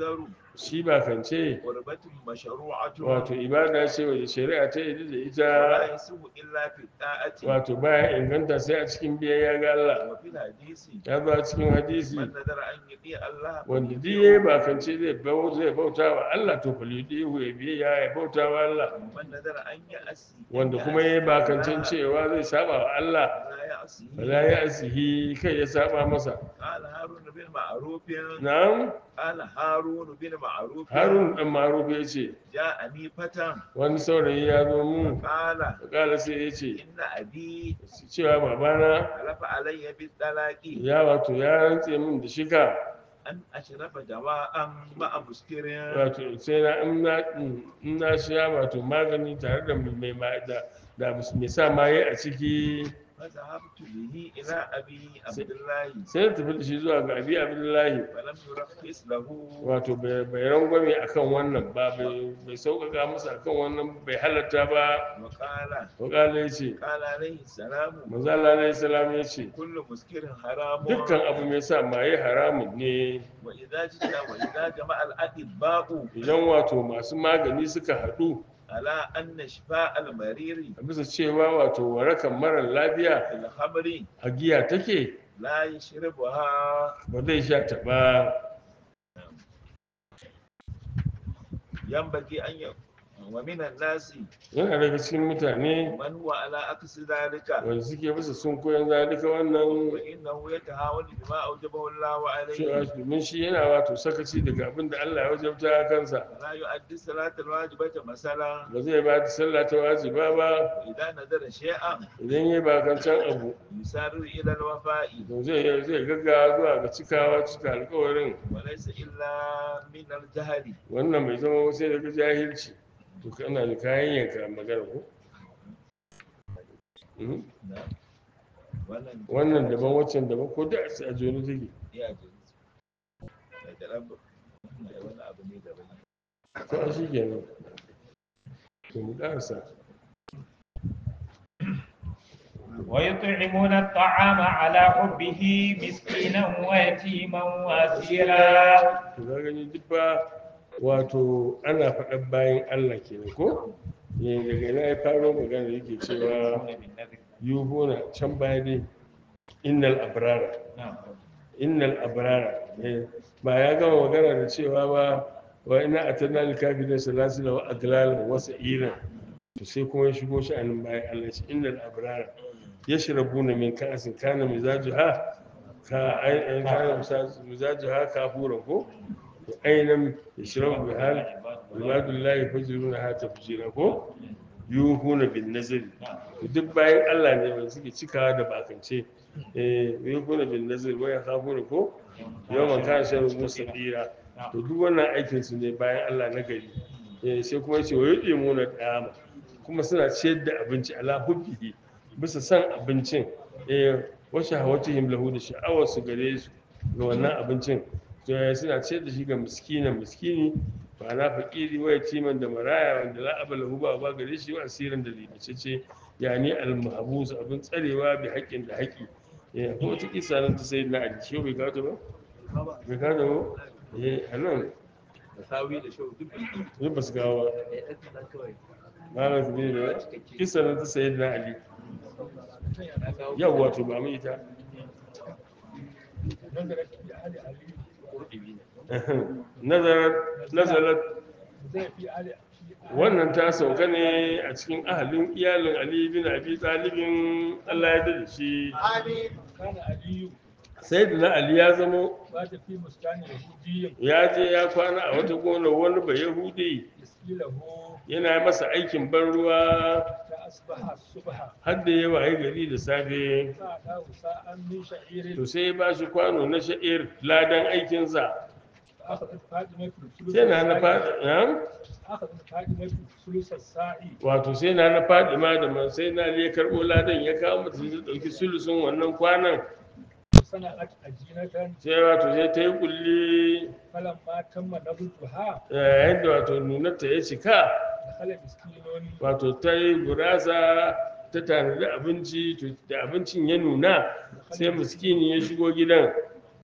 Speaker 1: shi bakance
Speaker 3: قربة مشروعة
Speaker 1: wato ibada ce wadda shari'a ta yi da ita
Speaker 3: ولا يسوء إلا في الطاعة
Speaker 1: wato baya inganta sai a cikin biyayya ga Allah
Speaker 3: وفي الحديث
Speaker 1: ya zo a cikin hadisi
Speaker 3: من نذر أن يطيع الله
Speaker 1: wanda duk yayi bakance zai bau zai bauta wa Allah to falidihu ya biyayya ya bauta wa Allah
Speaker 3: ومن نذر أن يأسي
Speaker 1: wanda kuma yayi bakancen cewa zai saba wa Allah
Speaker 3: لا يأسي
Speaker 1: fala ya asihi kai ya saba masa
Speaker 3: قال هارون بن معروف
Speaker 1: na'am
Speaker 3: قال هارون بن معروف
Speaker 1: harun dan maruf ya ce
Speaker 3: جاءني فتى
Speaker 1: wani saurayi ya zo mun
Speaker 3: قال
Speaker 1: kala sai ya ce
Speaker 3: إن أبي
Speaker 1: cewa babana
Speaker 3: حلف علي بالطلاق
Speaker 1: ya wato ya rantse min da shika
Speaker 3: أن أشرب دواء مع مسكر
Speaker 1: wato sai na in na in na sha wato magani tare da mai mai da da mai sa maye a ciki
Speaker 3: فذهبت به إلى أبي عبد الله
Speaker 1: sai na tafi da shi zuwa ga abi abdullahi
Speaker 3: فلم يرخص له
Speaker 1: wato bai bai rangwame akan wannan ba bai bai sauƙaƙa masa akan wannan bai halatta ba
Speaker 3: وقال
Speaker 1: wakala ya ce
Speaker 3: قال عليه السلام
Speaker 1: manzo Allah alaihi salam ya ce
Speaker 3: كل مسكر حرام
Speaker 1: dukkan abu mai sa maye haramun ne
Speaker 3: وإذا جئت وإذا جمع الأطباء
Speaker 1: idan wato masu magani suka haɗu
Speaker 3: على أن شفاء المرير
Speaker 1: a bisa cewa wato warakan marar lafiya
Speaker 3: في الخمر
Speaker 1: a giya take
Speaker 3: لا يشربها
Speaker 1: ba zai sha ta ba
Speaker 3: ينبغي أن ي... ومن الناس
Speaker 1: yana daga cikin mutane
Speaker 3: من هو على عكس ذلك
Speaker 1: wanda suke bisa sun koyan zalika wannan
Speaker 3: وإنه يتهاون بما أوجبه الله
Speaker 1: cewa
Speaker 3: عليه
Speaker 1: domin shi yana wato sakaci daga abin da Allah ya wajabta a kansa
Speaker 3: لا يؤدي الصلاة الواجبة مثلا
Speaker 1: ba zai ba da sallah ta wajiba ba
Speaker 3: إذا نذر شيئا
Speaker 1: idan ya bakancan abu
Speaker 3: يسارع إلى الوفاء
Speaker 1: to zai zai gaggawa zuwa ga cikawa cika alkawarin
Speaker 3: وليس إلا من الجهل
Speaker 1: wannan bai zama sai daga jahilci to kana da kayan yanka magana ko Mhm.
Speaker 3: wannan
Speaker 1: wannan daban waccan daban ko da a joni take
Speaker 3: ya ji da ɗan da wani abu ne daban
Speaker 1: to a shi kenan to mu ƙarasa
Speaker 2: ويطعمون الطعام على حبه مسكينا ويتيما واسيرا
Speaker 1: to ka gani duk ba wato ana faɗan bayan Allah kenan ko ne daga ina ya faro magana yake cewa yuhuna can baya dai innal abrara innal abrara eh, ba ya gama magana da cewa ba wa ina atanna lil kafirin salasila wa aglalan wa sa'ira to sai kuma ya shigo shi anan bayan Allah shi innal abrara yashrabuna min ka'sin kana mizajuha ka ai kana mizajuha kafuran ko to ainan yashrabu bihal ibadullahi fajruna ha tafjira ko yuhuna bin nazari to duk bayan Allah ne wanda suke cikawa da bakance eh yuhuna bin nazari wa yakhafuna ko yawan kana shan musa dira to duk wannan aikin su ne bayan Allah na gari eh sai kuma yace wa yudimuna dama kuma suna ciyar da abinci ala hubbihi bisa san abincin eh wa shahawatihim lahu da sha'awar su gare su ga wannan abincin to eh, suna ciyar da shi ga miskinan miskini ba na fakiri wa yatiman da maraya wanda la abala hu ba ba gare shi wa asirin da libacece yani al-mahbus abin tsarewa bi haƙƙin da haƙƙi eh ko ta kisa nan ta sayyidina ali shi bai kawo ta ba bai kawo ta ba eh anan
Speaker 3: da sawi da shau duk
Speaker 1: duk ba su kawo ba
Speaker 4: ya ɗan kaɗan kawai
Speaker 1: malam su ne da kisa nan ta sayyidina ali yau wato ba mu ita nazarar nazarar wannan ta sauka ne a cikin ahalin iyalin ali bin abi talibin allah ya da shi
Speaker 5: كان علي
Speaker 1: sai da na ali ya zamo
Speaker 5: بات في مسكن يهودي
Speaker 1: ya je ya kwana a wata gona wani ba yahudi
Speaker 5: يسقي له
Speaker 1: yana masa aikin ban ruwa
Speaker 5: فأصبح الصبح
Speaker 1: har da yawa ya gari da safe
Speaker 5: فأتاه ساعة من شعير
Speaker 1: to sai ya ba shi kwano na sha'ir ladan aikinsa
Speaker 5: أخذت فاطمة ثلث
Speaker 1: sai na na
Speaker 5: الساعي
Speaker 1: faɗi
Speaker 5: أخذت فاطمة ثلث الساعي
Speaker 1: wato sai na na faɗi ma da man sai na ya karɓo ladan ya kawo mata sai ta ɗauki sulusun wannan kwanan
Speaker 5: وصنعت عجينة
Speaker 1: sai wato sai ta yi kulli
Speaker 5: فلما تم نضجها
Speaker 1: yayin da wato nunarta ya cika
Speaker 5: دخل مسكين
Speaker 1: wato ta yi gurasa ta tanadi abinci to da abincin ya nuna sai miskini ya shigo gidan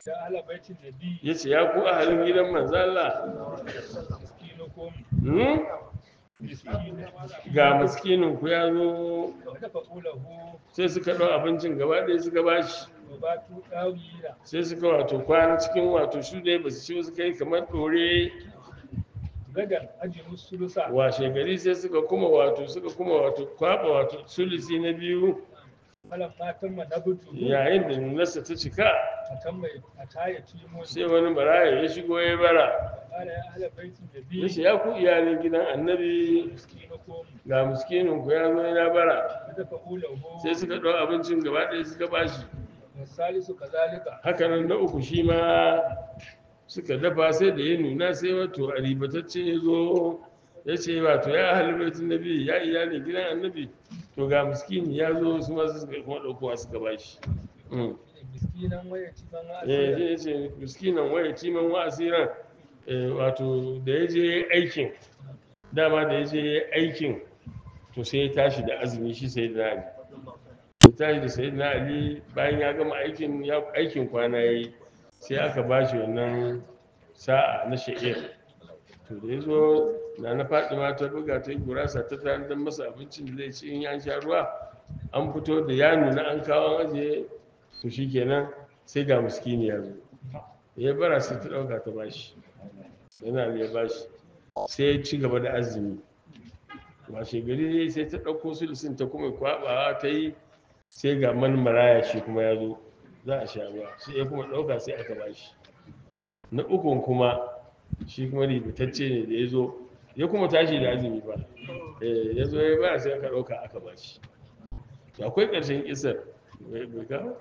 Speaker 5: da ala baitin nabi
Speaker 1: ya ce ya ku ahalin gidan manzala
Speaker 5: miskinukum
Speaker 1: hmm?
Speaker 5: miskinu
Speaker 1: ga miskinin ku ya zo
Speaker 5: wa tafa'ulahu
Speaker 1: sai suka ɗau abincin gaba ɗaya suka bashi
Speaker 5: wa batu dawila
Speaker 1: sai suka wato kwana cikin wato su dai ba su ci ba suka yi kamar ɗore
Speaker 5: gadan ajinu sulusa
Speaker 1: washe gari sai suka kuma wato suka kuma wato kwaɓa wato sulisi na biyu
Speaker 5: malam matan manabutu
Speaker 1: yayin da nunarsa ta cika
Speaker 5: matan mai ataya timon
Speaker 1: sai wani baraya ya shigo ya bara
Speaker 5: qala ya ala baitin nabi
Speaker 1: ya ce ya ku iyalin gidan annabi
Speaker 5: miskinukum
Speaker 1: ga miskinin ku ya zo yana bara
Speaker 5: wa tafa'ulahu
Speaker 1: sai suka ɗau abincin gaba ɗaya suka bashi
Speaker 5: wa salisu kazalika
Speaker 1: hakanan na uku shi ma suka dafa sai da ya nuna sai wato a ribatacce ya zo ya ce wato ya halibaitin nabi ya iyalin gidan annabi to ga miskini ya zo su masu suka kuma ɗaukowa suka bashi Mm.
Speaker 5: miskinan waya cikin
Speaker 1: eh
Speaker 5: asira
Speaker 1: ya ce miskinan waya ciman wa asiran eh, wato da ya je aikin dama da ya je aikin to sai ya tashi da azumi shi sai da ali ya tashi da sai da ali bayan ya gama aikin ya aikin kwana yayi sai aka ba shi wannan sa'a na sha'ir to da ya zo na na fatima ta buga ta yi gurasa ta tare don masa abincin da zai ci in ya sha ruwa an fito da ya nuna an kawo an ajiye to shi kenan sai ga miskini ya zo ya bara sai ta ɗauka ta bashi yana da ya bashi sai ya ci gaba da azumi washe gari sai ta ɗauko sulusin ta kuma kwaɓawa ta yi sai ga man maraya shi kuma ya zo za a sha ruwa sai ya kuma ɗauka sai aka bashi na ukun kuma shi kuma ribitacce ne da ya zo ya kuma tashi da azumi ba Eh, ya zo ya ba sai aka ɗauka aka bashi to akwai ƙarshen kisar bai bai kawo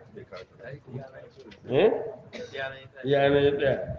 Speaker 1: eh yana ya tsaya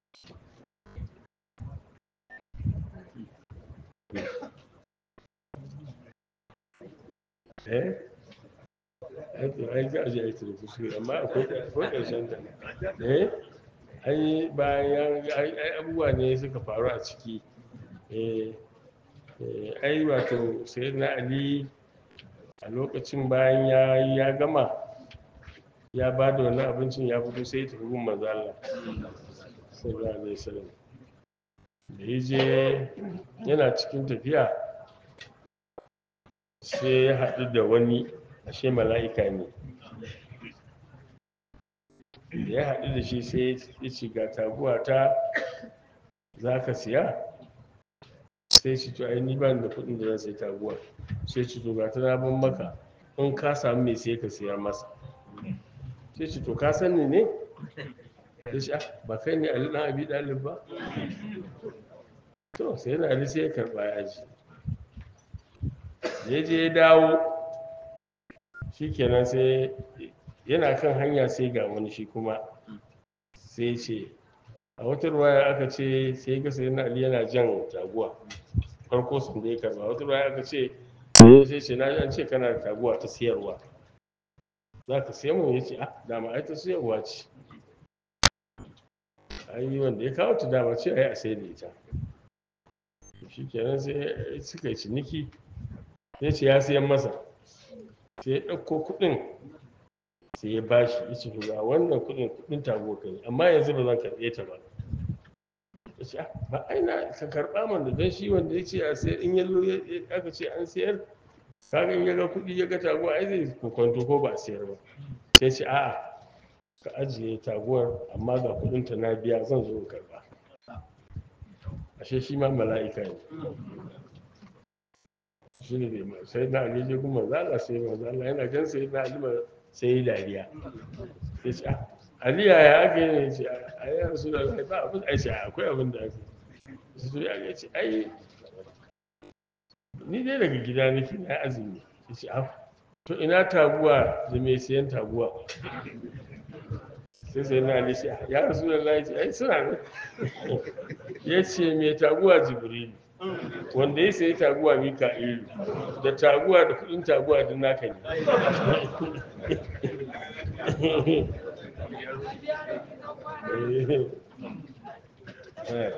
Speaker 1: eh ai to ai ga aje ai tare kuskure amma akwai akwai ƙarshen ta eh ai bayan ai ai abubuwa ne suka faru a ciki eh eh, ai wato sayyidina ali a lokacin bayan ya ya gama ya ba da wani abincin ya fito sai ya tafi gun manzo Allah sallallahu alaihi wasallam da ya je yana cikin tafiya sai ya haɗu da wani ashe mala'ika ne da ya haɗu da shi sai ya ce ga taguwa ta za ka siya sai shi to ai ni ba ni da kuɗin da zan sai taguwa sai ci to ga ta na ban maka in ka samu mai sai ka siya masa sai ci to ka san ni ne sai shi "Ah, ba kai ne ali dan abi dalib ba to sai yana ali sai ya karba ya ji ya je ya dawo shikenan sai yana kan hanya sai ga wani shi kuma sai ce a wata ruwaya aka ce sai ga sai na ali yana jan taguwa farko sun da ya karba wata ruwaya aka ce sai ce na ji an ce kana da taguwa ta siyarwa za ka siya mun ya ce ah dama ai ta siyarwa ce ai wanda ya kawo ta dama ce ai a sai da ita shi kenan sai suka yi ciniki ya ce ya siyan masa sai ya ɗauko kuɗin sai ya bashi ya ce ga wannan kuɗin kuɗin taguwa kai amma yanzu ba zan karɓe ta ba ya ce "Ah, ba ai na ka karɓa man da don shi wanda ya ce a sayar in yallo aka ce an sayar kaga in ya ga kuɗi ya ga taguwa ai zai kwanto ko ba a sayar ba sai ce a'a ka ajiye taguwar amma ga kuɗinta na biya zan zo in karɓa ashe shi ma mala'ika ne shi ne dai sai na ali je kuma zala sai ma zala yana gan sai na ali ma sai yi dariya sai ce "Ah, ali yaya ake ne ce a yi rasu da ba abin ai ce akwai abin da ake sai to ya ce ai ni dai daga gida nake na azumi ya ce "Ah, to ina taguwa da mai siyan taguwa sai sai na ali ce "Ah, ya rasu da lai ai suna ne ya ce mai taguwa jibrilu wanda ya sayi taguwa mika'ilu da taguwa da kudin taguwa duk naka ne Eh.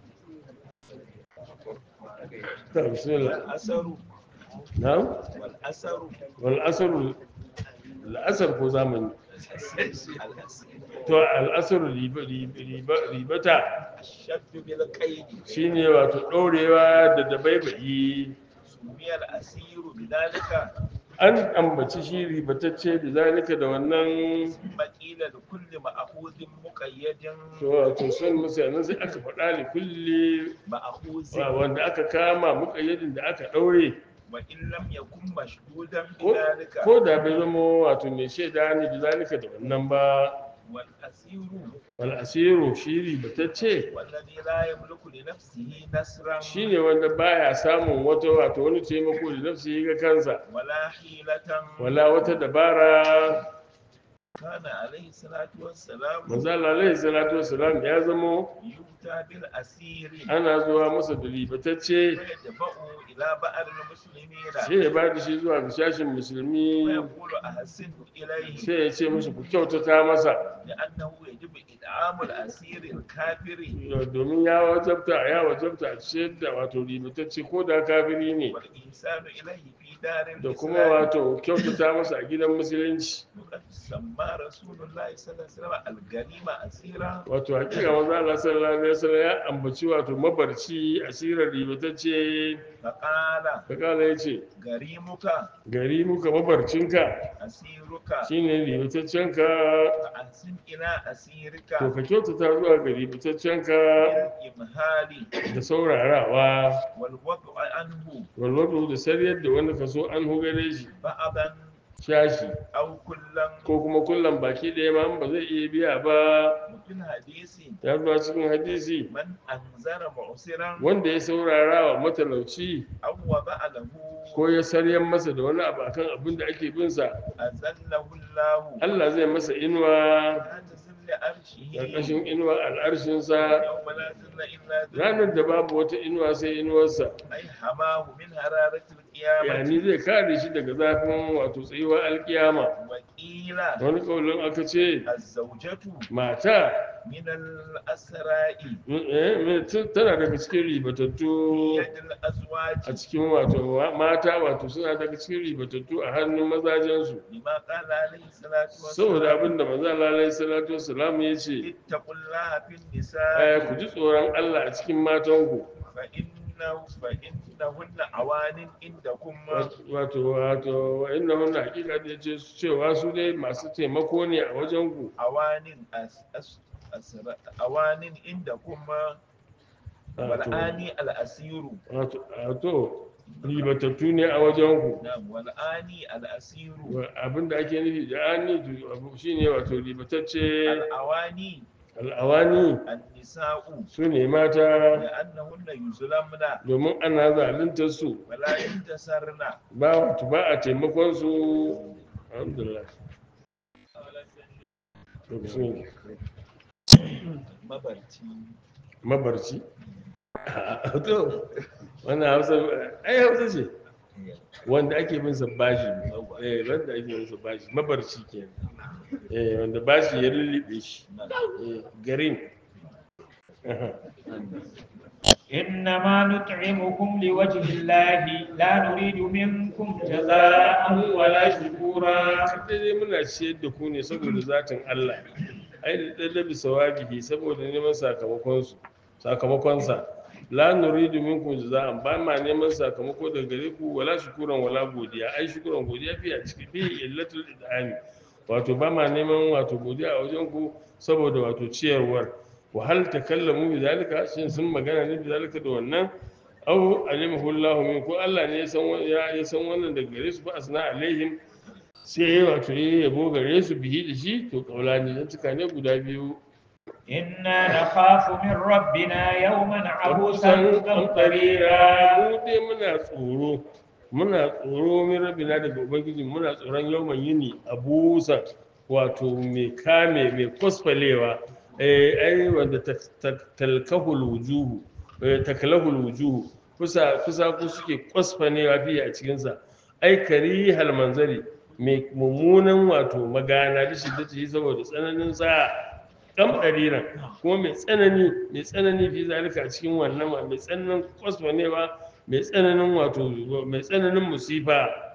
Speaker 1: Ta, bismillah.
Speaker 3: asaru
Speaker 1: Na'am?
Speaker 3: wal asaru
Speaker 1: wal asaru la'asar ko zamani to al'asar riba- riba- riba- ribata
Speaker 3: الشد بالقيد
Speaker 1: shine wato ɗaurewa da dabaibayi
Speaker 3: سمي الأسير بذلك
Speaker 1: an ambaci shi ribatacce da zalika da wannan
Speaker 3: ثم قيل لكل مأخوذ مقيد
Speaker 1: to wato son musayanin sai aka faɗa li kulli
Speaker 3: مأخوذ
Speaker 1: wa- wanda aka kama muƙayyadin da aka ɗaure
Speaker 3: وإن لم يكن مشهودا
Speaker 1: ko
Speaker 3: بذلك
Speaker 1: ko da bai zama wato mai shaida ne da zalika da wannan ba
Speaker 3: والأسير
Speaker 1: wal asiru shi ribatacce
Speaker 3: والذي لا يملك لنفسه نصرا
Speaker 1: shine wanda baya samun wata wato wani taimako da nafsi ga kansa
Speaker 3: ولا حيلة
Speaker 1: wala wata dabara
Speaker 3: كان عليه الصلاة والسلام
Speaker 1: manzo Allah alaihi salatu wassalam ya zamo
Speaker 3: يؤتى بالأسير
Speaker 1: ana zuwa masa da ribatacce
Speaker 3: فيدفع إلى بعض المسلمين
Speaker 1: sai ya ba da shi zuwa ga shashin musulmi
Speaker 3: ويقول أحسن إليه
Speaker 1: sai ya ce musu ku kyautata masa
Speaker 3: لأنه يجب إدعام الأسير الكافر
Speaker 1: domin ya wajabta ya wajabta a ciyar da wato ribatacce ko da kafiri ne
Speaker 3: والإنسان إليه في دار
Speaker 1: da kuma
Speaker 3: الإسلام
Speaker 1: wato kyautata masa a gidan musulunci
Speaker 3: وقد سمى رسول الله صلى الله عليه وسلم الغنيمة أسيرا
Speaker 1: wato hakika manzo Allah sallallahu alaihi wasallam ya ambaci wato mabarci asirar ribatacce
Speaker 3: فقال
Speaker 1: ka kala yace
Speaker 3: غريمك
Speaker 1: gari muka mabarcinka
Speaker 3: أسيرك
Speaker 1: shine ribataccenka
Speaker 3: فأحسن إلى أسيرك
Speaker 1: to ka kyautata zuwa ga ribataccenka
Speaker 3: بالإمهال
Speaker 1: da saurarawa
Speaker 3: والوضع عنه
Speaker 1: walwado da sariyar da wanda ka so an hugare shi
Speaker 3: بعضا
Speaker 1: shashi
Speaker 3: أو كلا
Speaker 1: ko kuma kullum baki ɗaya ma in ba zai iya biya ba
Speaker 3: وفي الحديث
Speaker 1: ya zuwa cikin hadisi
Speaker 3: من أنذر معسرا
Speaker 1: wanda ya saurara wa matalauci
Speaker 3: أو وضع له
Speaker 1: ko ya saryan masa da wani abu akan abin da ake bin sa
Speaker 3: أذله الله
Speaker 1: Allah zai masa inuwa
Speaker 3: تحت ظل عرشه
Speaker 1: ƙarƙashin inuwa al'arshinsa
Speaker 3: يوم لا ظل إلا ظله
Speaker 1: ranar da babu wata inuwa sai inuwarsa
Speaker 3: أي حماه من حرارة القيامة
Speaker 1: yani zai kare shi daga zafin wato tsayuwar alkiyama
Speaker 3: وقيل
Speaker 1: wani kaulin aka ce
Speaker 3: الزوجة
Speaker 1: mata
Speaker 3: من الأسراء
Speaker 1: eh, tana daga cikin ribatattu
Speaker 3: يد الأزواج
Speaker 1: a cikin wato mata wato suna daga cikin ribatattu a hannun mazajensu
Speaker 3: لما قال عليه الصلاة
Speaker 1: saboda
Speaker 3: والسلام
Speaker 1: abin da maza lalai salatu wasalam ya ce
Speaker 3: اتقوا الله في
Speaker 1: eh,
Speaker 3: النساء
Speaker 1: ku ji tsoron Allah a cikin matanku
Speaker 3: فإنه فإنهن عوان عندكم
Speaker 1: wato wato wa inna hunna hakika da ce cewa su dai masu taimako ne a wajenku
Speaker 3: عوان أس أس أسر عوان عندكم والآن الأسير
Speaker 1: wato wato ribatattu ne a wajenku
Speaker 3: نعم والآن الأسير
Speaker 1: abin da ake nufi da ani to abu shine wato ribatacce
Speaker 3: الأواني
Speaker 1: al'awani
Speaker 3: النساء
Speaker 1: su ne mata
Speaker 3: لأنهن يظلمن
Speaker 1: domin ana zaluntar su
Speaker 3: ولا ينتصرن
Speaker 1: ba wato ba a taimakon su alhamdulillah to bismillah
Speaker 3: mabarci
Speaker 1: mabarci to wannan hausa ai hausa ce wanda ake bin sa bashi eh wanda ake bin sa bashi mabarci kenan eh wanda bashi ya lullube shi eh garin Aha.
Speaker 2: إنما نطعمكم لوجه الله لا نريد منكم جزاء ولا شكورا
Speaker 1: kada dai muna ciyar da ku ne saboda zatin Allah ai da dalabi sawabihi saboda neman sakamakon su sakamakon sa la nuridu minkum jaza'an ba ma neman sakamako daga gare ku wala shukuran wala godiya ai shukuran godiya fi a ciki bi illatul idami wato ba ma neman wato godiya a wajen ku saboda wato ciyarwar wa hal takallamu bi zalika shin sun magana ne bi zalika da wannan aw alimahu Allah min ko Allah ne ya san wa- ya ya san wannan daga gare su ba asna alaihim sai ya wato ya yabo gare su bihi da shi to kaulani dan tuka ne guda biyu
Speaker 2: إنا نخاف من ربنا يوما عبوسا
Speaker 1: abusan
Speaker 2: قمطريرا
Speaker 1: mu dai muna tsoro muna tsoro min rabina daga ubangiji muna tsoron yawan yini abusan wato mai kame mai kwasfalewa eh ai wanda ta- ta- talkahul wujuhu eh, taklahul wujuhu kusa kusa ku suke kwasfanewa fiye a cikin sa ai kari hal manzari mai mummunan wato magana da shi da shi saboda tsananin sa kam ɗariran kuma mai tsanani mai tsanani fi zalika a cikin wannan mai tsananin kwasfanewa mai tsananin wato mai tsananin musifa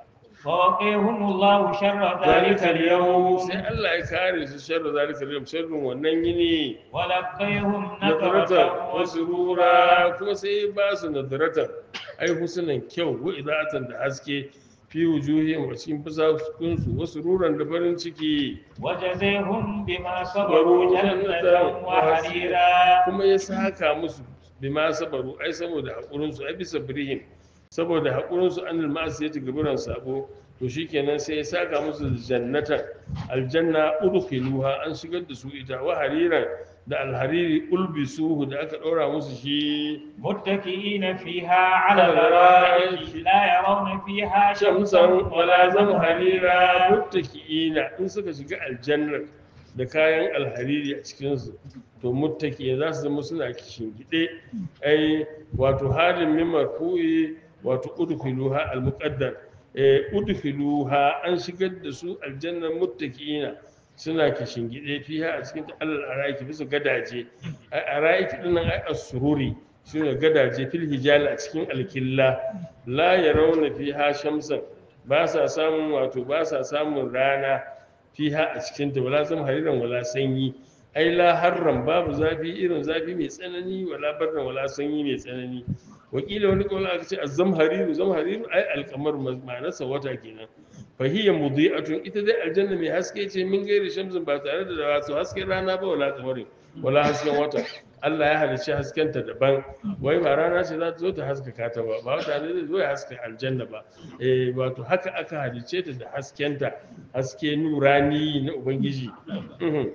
Speaker 2: فوقيهم الله شر ذلك
Speaker 1: zalika yau
Speaker 2: اليوم
Speaker 1: sai Allah ya kare su sharri zalika yau sharrin wannan yini
Speaker 2: ولقيهم
Speaker 1: nadaratan
Speaker 2: نظرة
Speaker 1: wasu
Speaker 2: وسرورا
Speaker 1: rura kuma sai ba su nadaratan ai husnan kyau wa idatan da haske fi wujuhihim a cikin fusakunsu wasu ruran da farin ciki
Speaker 2: وجزيهم بما صبروا جنة وحريرا
Speaker 1: kuma ya saka musu bima sabaru ai saboda haƙurinsu ai bisa birihim saboda haƙurinsu an almasu ya gaburan sabo to shikenan sai ya saka musu jannatan aljanna udkhiluha an shigar da su ita wa hariran da alhariri ulbisuhu da aka ɗora musu shi
Speaker 2: متكئين فيها على الارائك لا يرون فيها شمسا
Speaker 1: shamsan wala
Speaker 2: ولا
Speaker 1: zam
Speaker 2: زمهريرا
Speaker 1: harira muttaki'ina in suka shiga aljannar da kayan alhariri a cikinsu to muttaki za su zama suna gide ai wato halin min marfu'i wato udkhiluha almuqaddar eh udkhiluha an shigar da su aljannar muttaki'ina suna gide fiha a cikin alal araiki bisa gadaje ai araiki dinnan ai as-sururi suna gadaje fil hijal a cikin alkilla la yarawna fiha shamsan ba sa samun wato ba sa samun rana fiha a cikin ta wala zama hariran wala sanyi ai la harran babu zafi irin zafi mai tsanani wala barran wala sanyi mai tsanani wakila wani kawai aka ce azzam hariru zam hariru ai alkamar ma'anarsa wata kenan fahiyya mudi'atun ita dai aljanna mai haske ce min gairi shamsin ba tare da wato hasken rana ba wala kamarin wala hasken wata Allah ya halicci haskenta daban wai ba rana ce za ta zo ta haskaka ta ba ba wata ne zai zo ya haska aljanna ba eh wato haka aka halicce ta da haskenta haske nurani na ubangiji Mhm.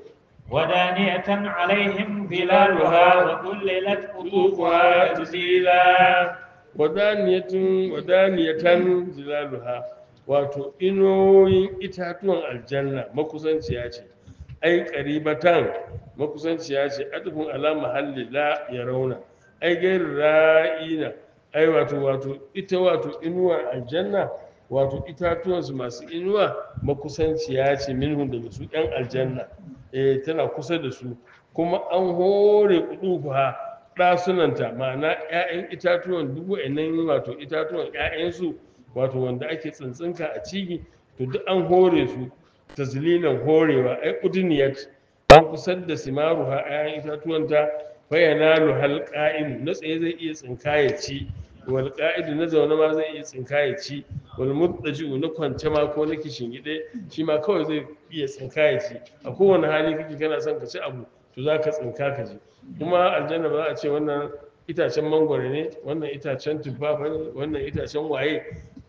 Speaker 2: ودانية عليهم ظلالها وذللت قطوفها تذليلا
Speaker 1: wadaniyatun wadaniyatan zilaluha wato inoyin itatuwan aljanna makusanciya ce ai qaribatan makusanciya ce adfun ala mahalli la yarawna ai gairu ra'ina ai wato wato ita wato inuwar aljanna wato itatuwansu masu inuwa makusanciya ce minhum daga su yan aljanna eh tana kusa da su kuma an hore kudufa ɗasunanta ma'ana 'ya'yan itatuwan dubu nan wato itatuwan 'ya'yansu wato wanda ake tsintsinka a ciki to duk an hore su tazlilan horewa ai udniyat an kusar da simaruha 'ya'yan itatuwanta bayana hal qa'im na tsaye zai iya tsinka ya ci wal qa'idu na zaune ma zai iya tsinka ya ci wal muttaji'u na kwance ma ko na gide shi ma kawai zai iya tsinka ya ci a kowane hali kake kana son ka ci abu to za ka tsinka ka ji kuma aljanna ba za a ce wannan itacen mangwaro ne wannan itacen tufafa ne wannan itacen waye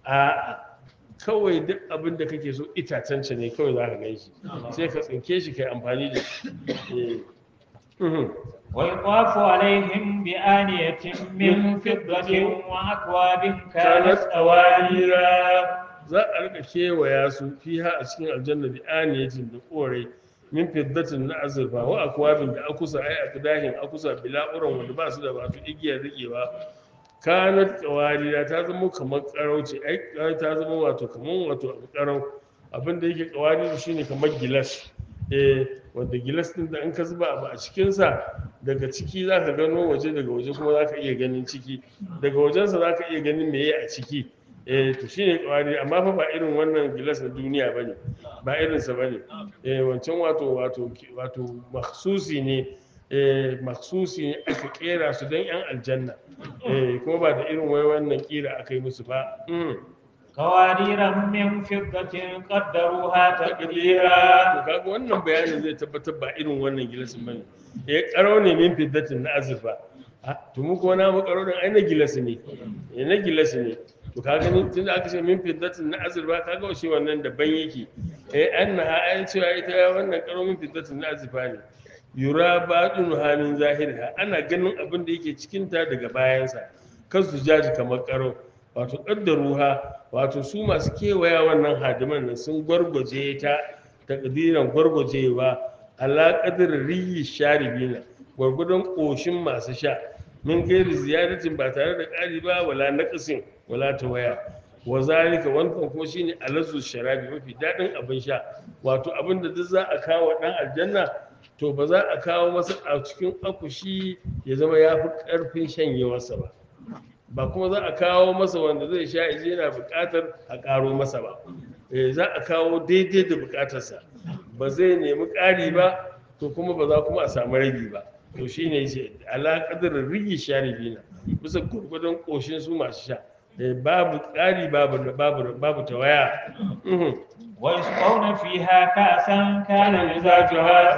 Speaker 1: a kawai duk abin da kake so itacen ce ne kawai za ka gan shi sai ka tsinke shi kai amfani da shi Eh. Mhm.
Speaker 2: ويطاف عليهم بآنية من فضة وأكواب كانت قواريرا
Speaker 1: za a rika kewaya su fiha a cikin aljanna bi aniyatin da korai min fiddatin na azurfa wa akwabin da akusa ai akdahin akusa bila'uran wanda ba su da ba su igiyar rikewa kanat qawarira ta zama kamar karauci ai ta zama wato kamar wato abu karau abin da yake qawari shine kamar gilas eh wanda gilas din da in ka zuba abu a cikin sa daga ciki zaka gano waje daga waje kuma zaka iya ganin ciki daga wajensa zaka iya ganin meye a ciki eh to shine kawari amma fa ba irin wannan gilas na duniya bane ba irin sa bane eh wancan wato wato wato makhsusi ne eh makhsusi ne aka kera su dan yan aljanna eh kuma ba da irin wai wannan kira aka yi musu ba mm.
Speaker 2: قوارير من فضة قدروها
Speaker 1: takdira
Speaker 2: تقديرا
Speaker 1: to kaga wannan bayanin zai tabbatar ba irin wannan gilasin bane eh karo ne min fiddatin na azurfa Ah, to mu kuma na mu karo din ai na gilasi ne eh na gilasi ne to kaga ni tunda aka ce min fiddatin na azurfa kaga shi wannan daban yake eh annaha ai cewa ita wannan karo min fiddatin na azurfa ne yura baɗin hamin zahirha ana ganin abin da yake cikinta daga bayansa kan su jaji kamar karo wato ƙaddaruha wato su masu kewaya wannan hadiman nan sun gwargwaje ta takdiran gwargwajewa ala qadri riyi sharibina gwargwadon ƙoshin masu sha min gairi ziyaratin ba tare da ƙari ba wala naqsin wala tawaya wa zalika wannan kuma shine alazu sharabi mafi daɗin abin sha wato abin da duk za a kawo ɗan aljanna to ba za a kawo masa a cikin akushi ya zama ya fi ƙarfin shanyewarsa ba ba kuma za a kawo masa wanda zai sha yaje yana buƙatar a ƙaro masa ba eh za a kawo daidai da buƙatarsa ba zai nemi ƙari ba to kuma ba za kuma a samu ragi ba to shine yace ala qadar rigi sharibina bisa gurgudun koshin su masu sha eh babu ƙari babu babu babu tawaya Mhm.
Speaker 2: ويسقون فيها كأسا كان مزاجها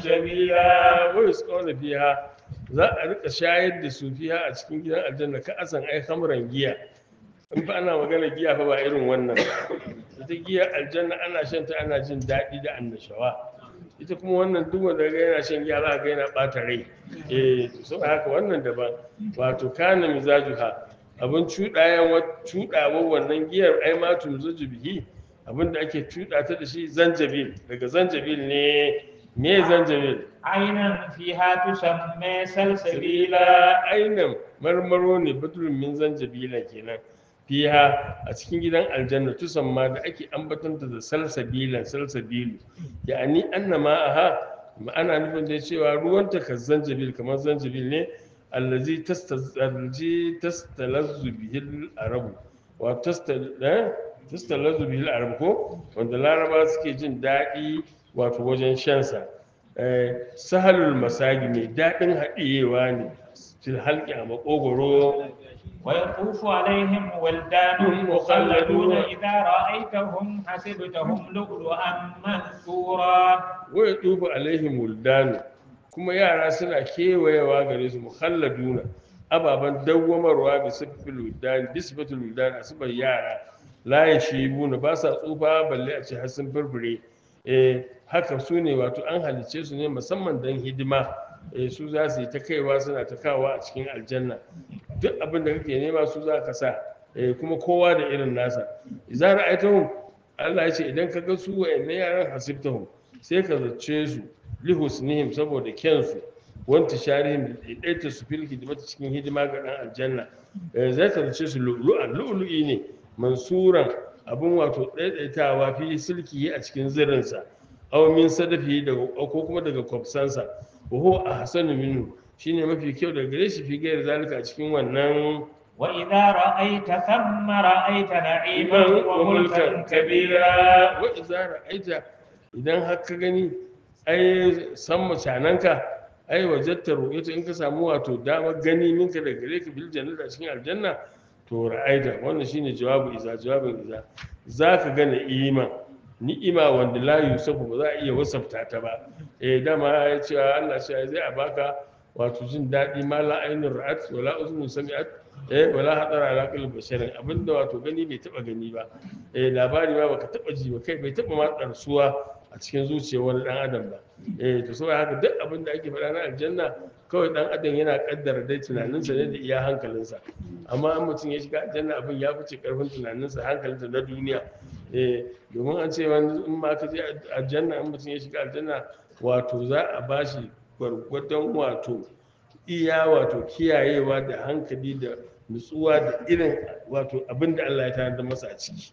Speaker 2: زنجبيلا
Speaker 1: wai su kauna fiha za a rika shayar da su fiha a cikin gidan aljanna ka asan ai hamran giya in fa ana magana giya fa ba irin wannan ba ita giya aljanna ana shan ta ana jin daɗi da annashawa ita kuma wannan duk wanda ga yana shan giya za ga yana ɓata rai eh to saboda haka wannan daban wato kana mizajuha abin cuɗayan cuɗawa wannan giyar ai ma tumzuju bihi abin da ake cuɗa ta da shi zanjabil daga zanjabil ne me zanjabil
Speaker 2: عينا فيها تسمى سلسبيلا
Speaker 1: sabila ainihin marmaro ne batulun min zanjabila kenan fiha a cikin gidan aljanna tusamma da ake ambatanta da salsabilan salsabilu ya'ani anna ma'aha ma'ana nufin da cewa ruwanta ka zanjabil kamar zanjabil ne allazi tastazi tastalazzu bihil arabu wa tastal eh? tastalazzu bihil arabu ko wanda laraba suke jin daɗi wato wajen shansa Eh, sahalul masagi mai daɗin haɗiyewa ne fil halki a makogoro
Speaker 2: ويطوف عليهم ولدان مخلدون إذا رأيتهم حسبتهم لؤلؤا منثورا
Speaker 1: waya tufu alaihim wuldanu kuma yara suna kewayewa gare su mukhalladuna ababen dawwamarwa bi sifil wuldani bi sifatul wuldani asibar yara la yashibuna ba sa tsufa balle a ce har sun furfure eh haka su ne wato an halice su ne musamman dan hidima eh su za su yi ta kaiwa suna ta kawa a cikin aljanna duk abin da kake nema su za ka sa eh kuma kowa da irin nasa idza ra'aytahum Allah ya ce idan ka ga su wa'annan yaran hasibtahum sai ka zace su lihusnihim saboda kyansu wanta sharihim ɗaiɗaita su fil hidimata cikin hidima ga ɗan aljanna Eh, zai ka zace su lu'lu'an lu'lu'i ne mansuran abin wato ɗaiɗaitawa fi silki a cikin zirinsa aw min sadafi daga ko kuma daga kwafsansa wa huwa ahsanu minhu shine mafi kyau daga gare shi fi gairar zalika a cikin wannan
Speaker 2: وإذا رأيت ثم رأيت نعيما
Speaker 1: iman wa
Speaker 2: وملكا
Speaker 1: mulkan
Speaker 2: كبيرا
Speaker 1: kabira wa idza ra'aita idan har ka gani ai san macananka ai wajatta ru'yata in ka samu wato damar gani minka da gare ka bil jannati a cikin aljanna to ra'aita wannan shine jawabu iza jawabin iza zaka ga ni'ima ni'ima wanda la yusafu ba za a iya wasafta ta ba eh dama ya ce Allah shi zai a baka wato jin daɗi ma la ainun ra'at wala uzunun sami'at eh wala hadara ala qalbi basharin abinda wato gani bai taba gani ba eh labari ma baka taba ji ba kai bai taba ma tsarsuwa a cikin zuciyar wani dan adam ba eh to saboda haka duk abin da ake faɗa na aljanna kawai dan adam yana kaddara dai tunaninsa ne da iya hankalinsa amma in mutum ya shiga aljanna abin ya fice karfin tunaninsa hankalinsa na duniya eh domin an ce wani in ma ka je aljanna in mutum ya shiga aljanna wato za a bashi gwargwadon wato iya wato kiyayewa da hankali da nutsuwa da irin wato abin da Allah ya tanada masa a ciki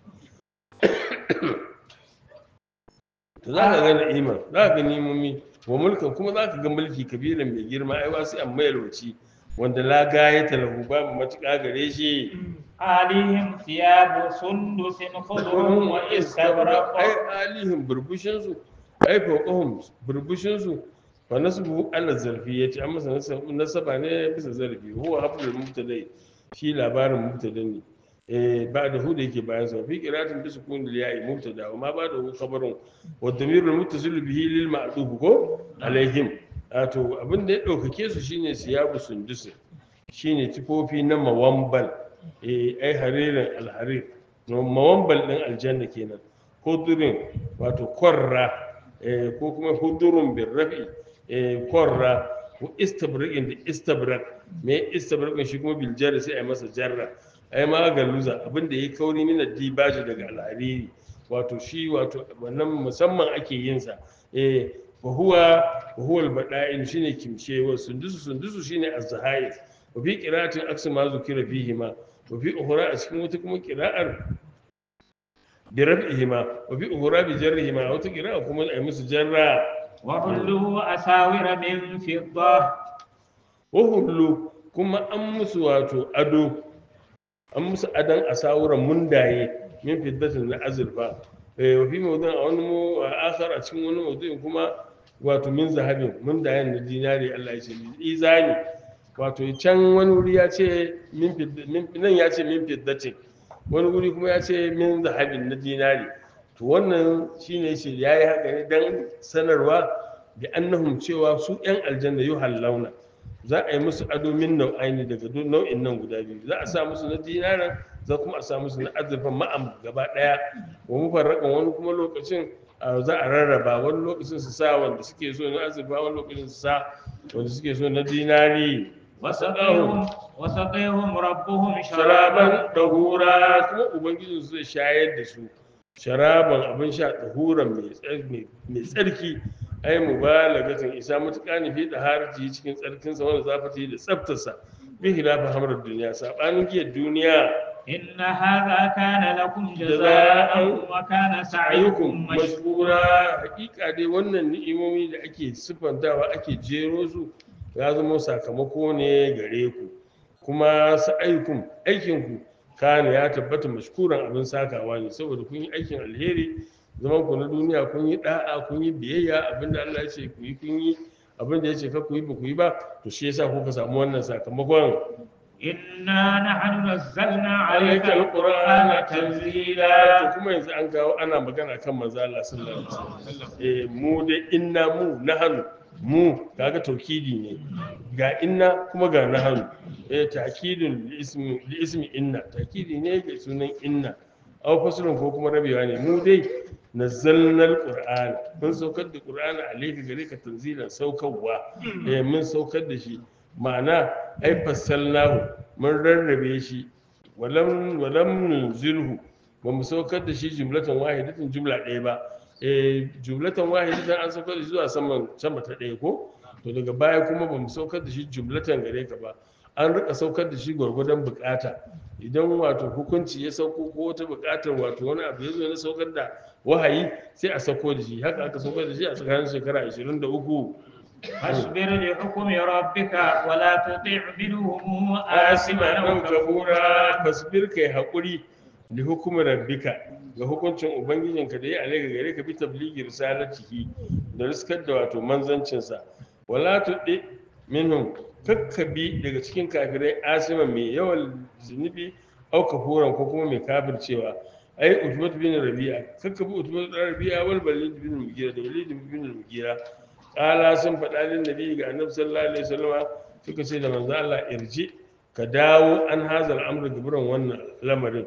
Speaker 1: to za ka ga na'ima za ka ga nimomi wa mulkan kuma za ka ga mulki kabilan mai girma ai wasu an mayarwaci wanda la gayata lahu babu matuƙa gare shi
Speaker 2: عليهم ثياب سندس خضر واستبرق
Speaker 1: ai alihim burbushin su ai fawqahum burbushin su fa nasbu ala zarfi yace an masa nasab- nasaba ne bisa zarfi huwa hablul mubtadai shi labarin mubtada ne eh ba da hu da yake bayan sa fi qiratin bi sukun al ya'i mubtada wa ma ba da hu khabarun wa damirul muttasil bihi lil ma'duf ko alaihim wato abin da ya daukake su shine siyabu sundus shine tifofi na mawambal eh ai haririn alharir mawambal din aljanna kenan hudurin wato korra eh, ko kuma hudurun bin rafi eh, korra ko istabrakin da istabrak me istabrakin shi kuma bil jarri sai a yi masa jarra ai ma galuza abinda yayi kauri mina dibaji daga alhariri wato shi wato wannan musamman ake yin sa eh wa huwa wa huwa al-bada'in shine kimshe wa sundusu sundusu shine az-zahais wa fi qira'atin aksu ma zukira fihi ma wa fi ukhra a cikin wata kuma qira'ar bi raf'ihima wa fi ukhra bi jarrihima wata qira'a kuma ai musu jarra
Speaker 2: وحلوا أساور من فضة
Speaker 1: wa hullu kuma an musu wato ado an musu adan asawuran mundaye min fiddatin na azurfa eh wa fi mawdu'in a wani mu a akhar a cikin wani mawdu'in kuma wato min zahabin mundayen na dinari Allah ya ce izani wato can wani wuri ya ce min fid- min- nan ya ce min fiddatin wani wuri kuma ya ce min zahabin na dinari to wannan shine shi yayi haka ne dan sanarwa bi annahum cewa su yan aljanna yuhallawna za a yi musu ado min nau'aini daga duk nau'in nan guda biyu za a sa musu na dinaran za kuma a sa musu na azurfan ma'am gaba daya wa mufarraqan wani kuma lokacin a, za a rarraba wani lokacin su sa wanda suke so na azurfa wani lokacin su sa wanda suke so na dinari
Speaker 2: وسقيهم وسقيهم ربهم شرابا
Speaker 1: sharaban dahura kuma ubangiji su zai shayar da su sharaban abin sha dahuran mai tsar- mai- mai tsarki ai mubalagatin isa matuƙa ne fi da harji cikin tsarkinsa wanda zafati da tsaftarsa bi hilafa hamrar duniya sabanin giyar duniya
Speaker 2: إن هذا كان لكم
Speaker 1: جزاء
Speaker 2: جزاء وكان
Speaker 1: ayyukum
Speaker 2: سعيكم مشكورا
Speaker 1: mashkura hakika dai wannan ni'imomi da ake siffantawa ake jero su ya zama sakamako ne gare ku kuma sa'ayukum aikinku kana ya tabbata mashkuran abin sakawa ne saboda kun yi aikin alheri zaman ku na duniya kun yi da'a kun yi biyayya abinda Allah ya ce ku yi kun yi abinda ya ce ka ku yi ba ku yi ba to shi yasa kuka samu wannan sakamakon
Speaker 2: إنا نحن نزلنا عليك
Speaker 1: alaika
Speaker 2: القرآن
Speaker 1: alqur'ana
Speaker 2: تنزيلا
Speaker 1: tanzila to kuma yanzu an kawo ana magana kan manzo Allah sallallahu alaihi wasallam eh mu dai inna mu nahanu mu kaga taukidi ne ga inna kuma ga nahanu eh ta'kidun li ismi li ismi inna ta'kidi ne ga sunan inna aw faslun ko kuma rabewa ne mu dai nazzalna alqur'ana mun saukar da qur'ana alayka gare ka tanzilan saukarwa eh mun saukar da shi ma'ana ai fassalnahu mun rarrabe shi walam walam nunzilhu ba mu saukar da shi jumlatan wahidatin jumla ɗaya ba eh jumlatan wahidatan an saukar da shi zuwa saman sama ta ɗaya ko to daga baya kuma ba mu saukar da shi jumlatan gare ka ba an rika saukar da shi gwargwadon bukata idan wato hukunci ya sauko ko wata bukatar wato wani abu ya zo na saukar da wahayi sai a sauko da shi haka aka saukar da shi a tsakanin shekara 23
Speaker 2: فاصبر لحكم ربك ولا تطع منهم
Speaker 1: asima
Speaker 2: آثما
Speaker 1: nan
Speaker 2: أو
Speaker 1: kabura
Speaker 2: كفورا
Speaker 1: fasbir kai haƙuri da hukumar rabbika ga hukuncin ubangijinka da ya alaga gare ka bi tabligi risalatihi da riskar da wato manzancinsa wala tuɗi minhum kakkabi daga cikin kafirai asima mai yawan zunubi au kafuran ko kuma mai kafircewa ai utbat bin rabi'a kakkabi utbat bin rabi'a wal balid bin mugira da walid bin mugira kala sun faɗa lin nabi ga annabi sallallahu alaihi wasallam suka ce da manzo Allah irji ka dawo an hazal amru gibran wannan lamarin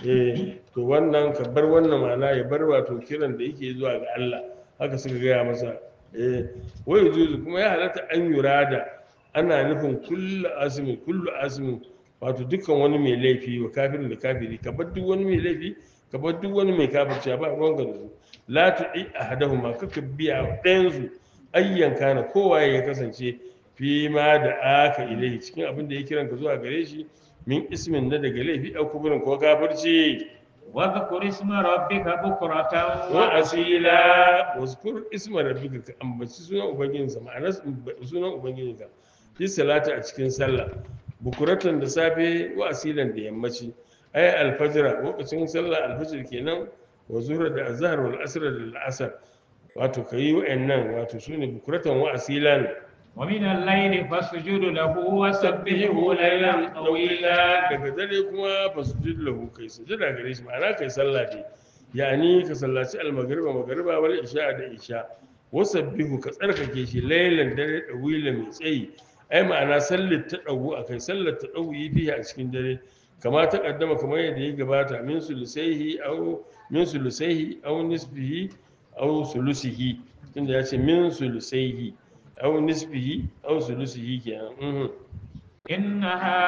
Speaker 1: eh to wannan ka bar wannan ma'ana ya bar wato kiran da yake zuwa ga Allah haka suka gaya masa eh wai juzu kuma ya halatta an yurada ana nufin kullu asmin kullu asmin wato dukkan wani mai laifi wa kafirin da kafiri ka bar duk wani mai laifi ka bar duk wani mai kafirci ba ruwan ka da su la tu'i ahadahuma kaka biya ɗayan su ayyan kana kowa ya kasance fi ma da aka ilai cikin abin da ya kiran ka zuwa gare shi min ismin na daga laifi a kuburin ko kafirci
Speaker 2: واذكر اسم ربك بكرة
Speaker 1: wa
Speaker 2: وأصيلا
Speaker 1: asila wazkur isma rabbika ka ambaci sunan ubangijinsa ma'ana sunan ubangijinka fi salata a cikin sallah bukuratan da safe wa asilan da yammaci ay alfajra lokacin sallah alfajr kenan wa zuhra da azhar wal asr da al'asr wato kayi wa'annan wato sune bukuratan wa asilan
Speaker 2: ومن الليل فاسجد له وسبحه ليلا طويلا
Speaker 1: daga dare kuma fasujud lahu kai sujada gare shi ma'ana kai sallah dai yani ka sallaci almagriba magriba wal isha da isha wasabbihu ka tsarkake shi laylan dare da wila mai tsayi ai ma'ana sallar ta dawu akai sallar ta dawu yi biya a cikin dare kama ta kaddama kamar yadda ya gabata min sulusaihi aw min sulusaihi aw nisbihi aw sulusihi tunda ya ce min sulusaihi aw nisbihi aw sulusihi kenan mhm
Speaker 2: إن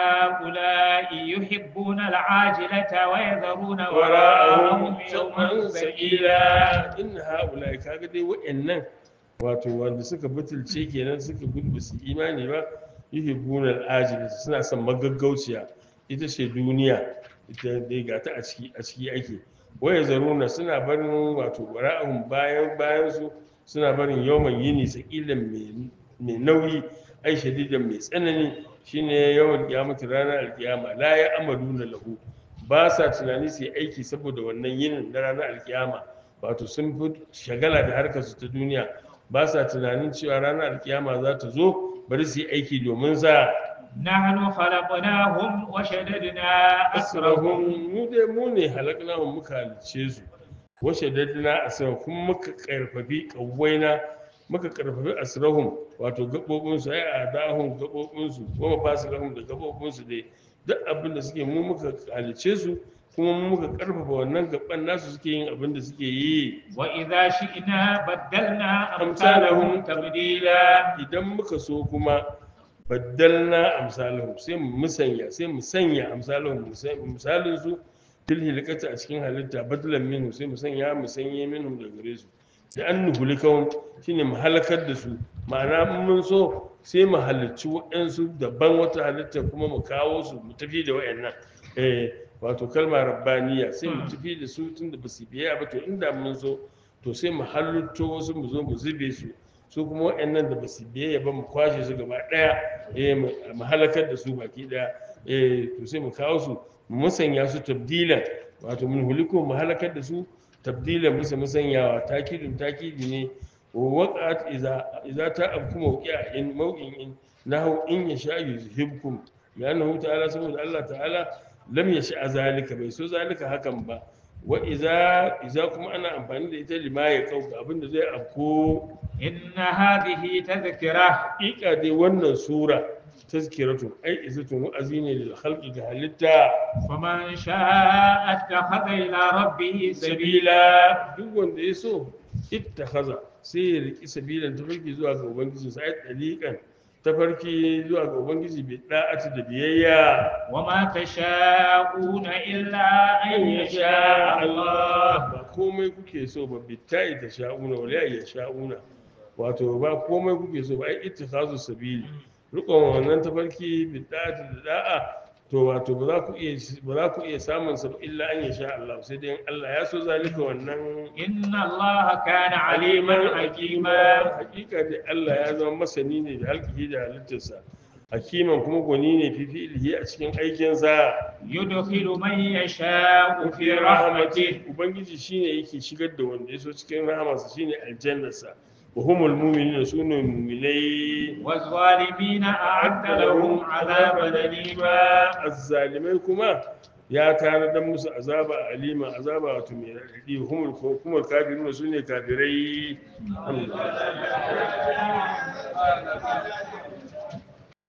Speaker 2: هؤلاء يحبون العاجلة ويذرون
Speaker 1: wara'ahum
Speaker 2: وراءهم يوما
Speaker 1: yawman
Speaker 2: ثقيلا
Speaker 1: sakila in haula kaga dai wa'annan wato wanda suka butulce kenan suka gudu su imani ba yuhibbuna al-ajila suna son magaggauciya ita ce duniya ita dai ga ta a ciki a ciki ake waya zaruna suna barin wato wara'ahum bayan bayan su suna barin yawman yini sakilan mai mai nauyi ai shadidan mai tsanani shine yawan kiyamata ranar alkiyama la ya amaluna lahu ba sa tunani su yi aiki saboda wannan yinin na ranar alkiyama wato sun fi shagala da harkar su ta duniya ba sa tunanin cewa ranar alkiyama za ta zo bari su yi aiki domin sa
Speaker 2: نحن خلقناهم وشددنا
Speaker 1: asrahum
Speaker 2: أسرهم
Speaker 1: mu dai mu ne halaknahum muka halice su washe dadina asrahum kuma muka karfafi kawwaina muka karfafi asrahum wato gabobin su ai adahum gabobin su kuma fasilahum da gabobin su dai duk abin da suke mu muka halice su kuma mu muka karfafa wannan gaban nasu suke yin abin da suke yi
Speaker 2: وإذا شئنا بدلنا أمثالهم تبديلا
Speaker 1: idan muka so kuma baddalna amsalahum sai mu musanya sai mu sanya amsalahum misalin su fil hilqati a cikin halitta badalan minhu sai mu sanya mu sanye minhum da gare su da an nuhulikahum shine mu halakar da su ma'ana in mun so sai mu halicci waɗansu daban wata halitta kuma mu kawo su mu tafi da waɗannan eh wato kalma rabbaniya sai mu tafi da su tunda ba su biya ba to inda mun so to sai mu halitto wasu mu zo mu zube su su kuma waɗannan da ba su biyayya ba mu kwashe su gaba ɗaya eh mu mu halakar da su baki ɗaya eh to sai mu kawo su mu musanya su tabdilan wato mun huliko mu halakar da su tabdilan bisa musanyawa takidin takidi ne wa waqat idza idza ta abku mawqi'a in mawqin in nahu in yasha yuzhibkum لأنه تعالى سبحانه الله تعالى لم يشاء ذلك bai so zalika hakan ba wa iza iza kuma ana amfani da ita lima ya kauka abinda zai afko
Speaker 2: إن هذه تذكرة
Speaker 1: haƙiƙa dai wannan sura tazkiratu ai izatun wa'azi ne lil khalqi ga halitta
Speaker 2: فمن شاء اتخذ إلى ربه سبيلا
Speaker 1: sabila duk wanda ya so ittakhadha sai ya riki sabilan tafarki zuwa ga ubangiji sai daliqan tafarki zuwa ga ubangiji bi da'ati da biyayya
Speaker 2: وما تشاءون إلا أن يشاء الله
Speaker 1: ba komai kuke so ba bitta'i ta sha'una wala ya sha'una wato ba komai kuke so ba ai ittikhazu sabili rukun wannan tafarki bidda'ati da da'a to wato ba za ku iya ba za ku iya samun sa ba illa an yasha Allah sai dai in Allah ya so zalika wannan
Speaker 2: إن الله كان عليما حكيما
Speaker 1: hakika da Allah ya zama masani ne da halkihi da halittarsa hakiman kuma gwani ne fi fi'ilihi a cikin aikinsa
Speaker 2: يدخل من يشاء في رحمته
Speaker 1: ubangiji shine yake shigar da wanda ya so cikin rahamarsa shine aljannarsa wa humul mu'minuna sunu mu'minai
Speaker 2: والظالمين أعد لهم عذابا أليما
Speaker 1: azzalimai kuma ya tanadar musu azaba alima azaba wato mai raɗaɗi humul humul kafiruna sune kafirai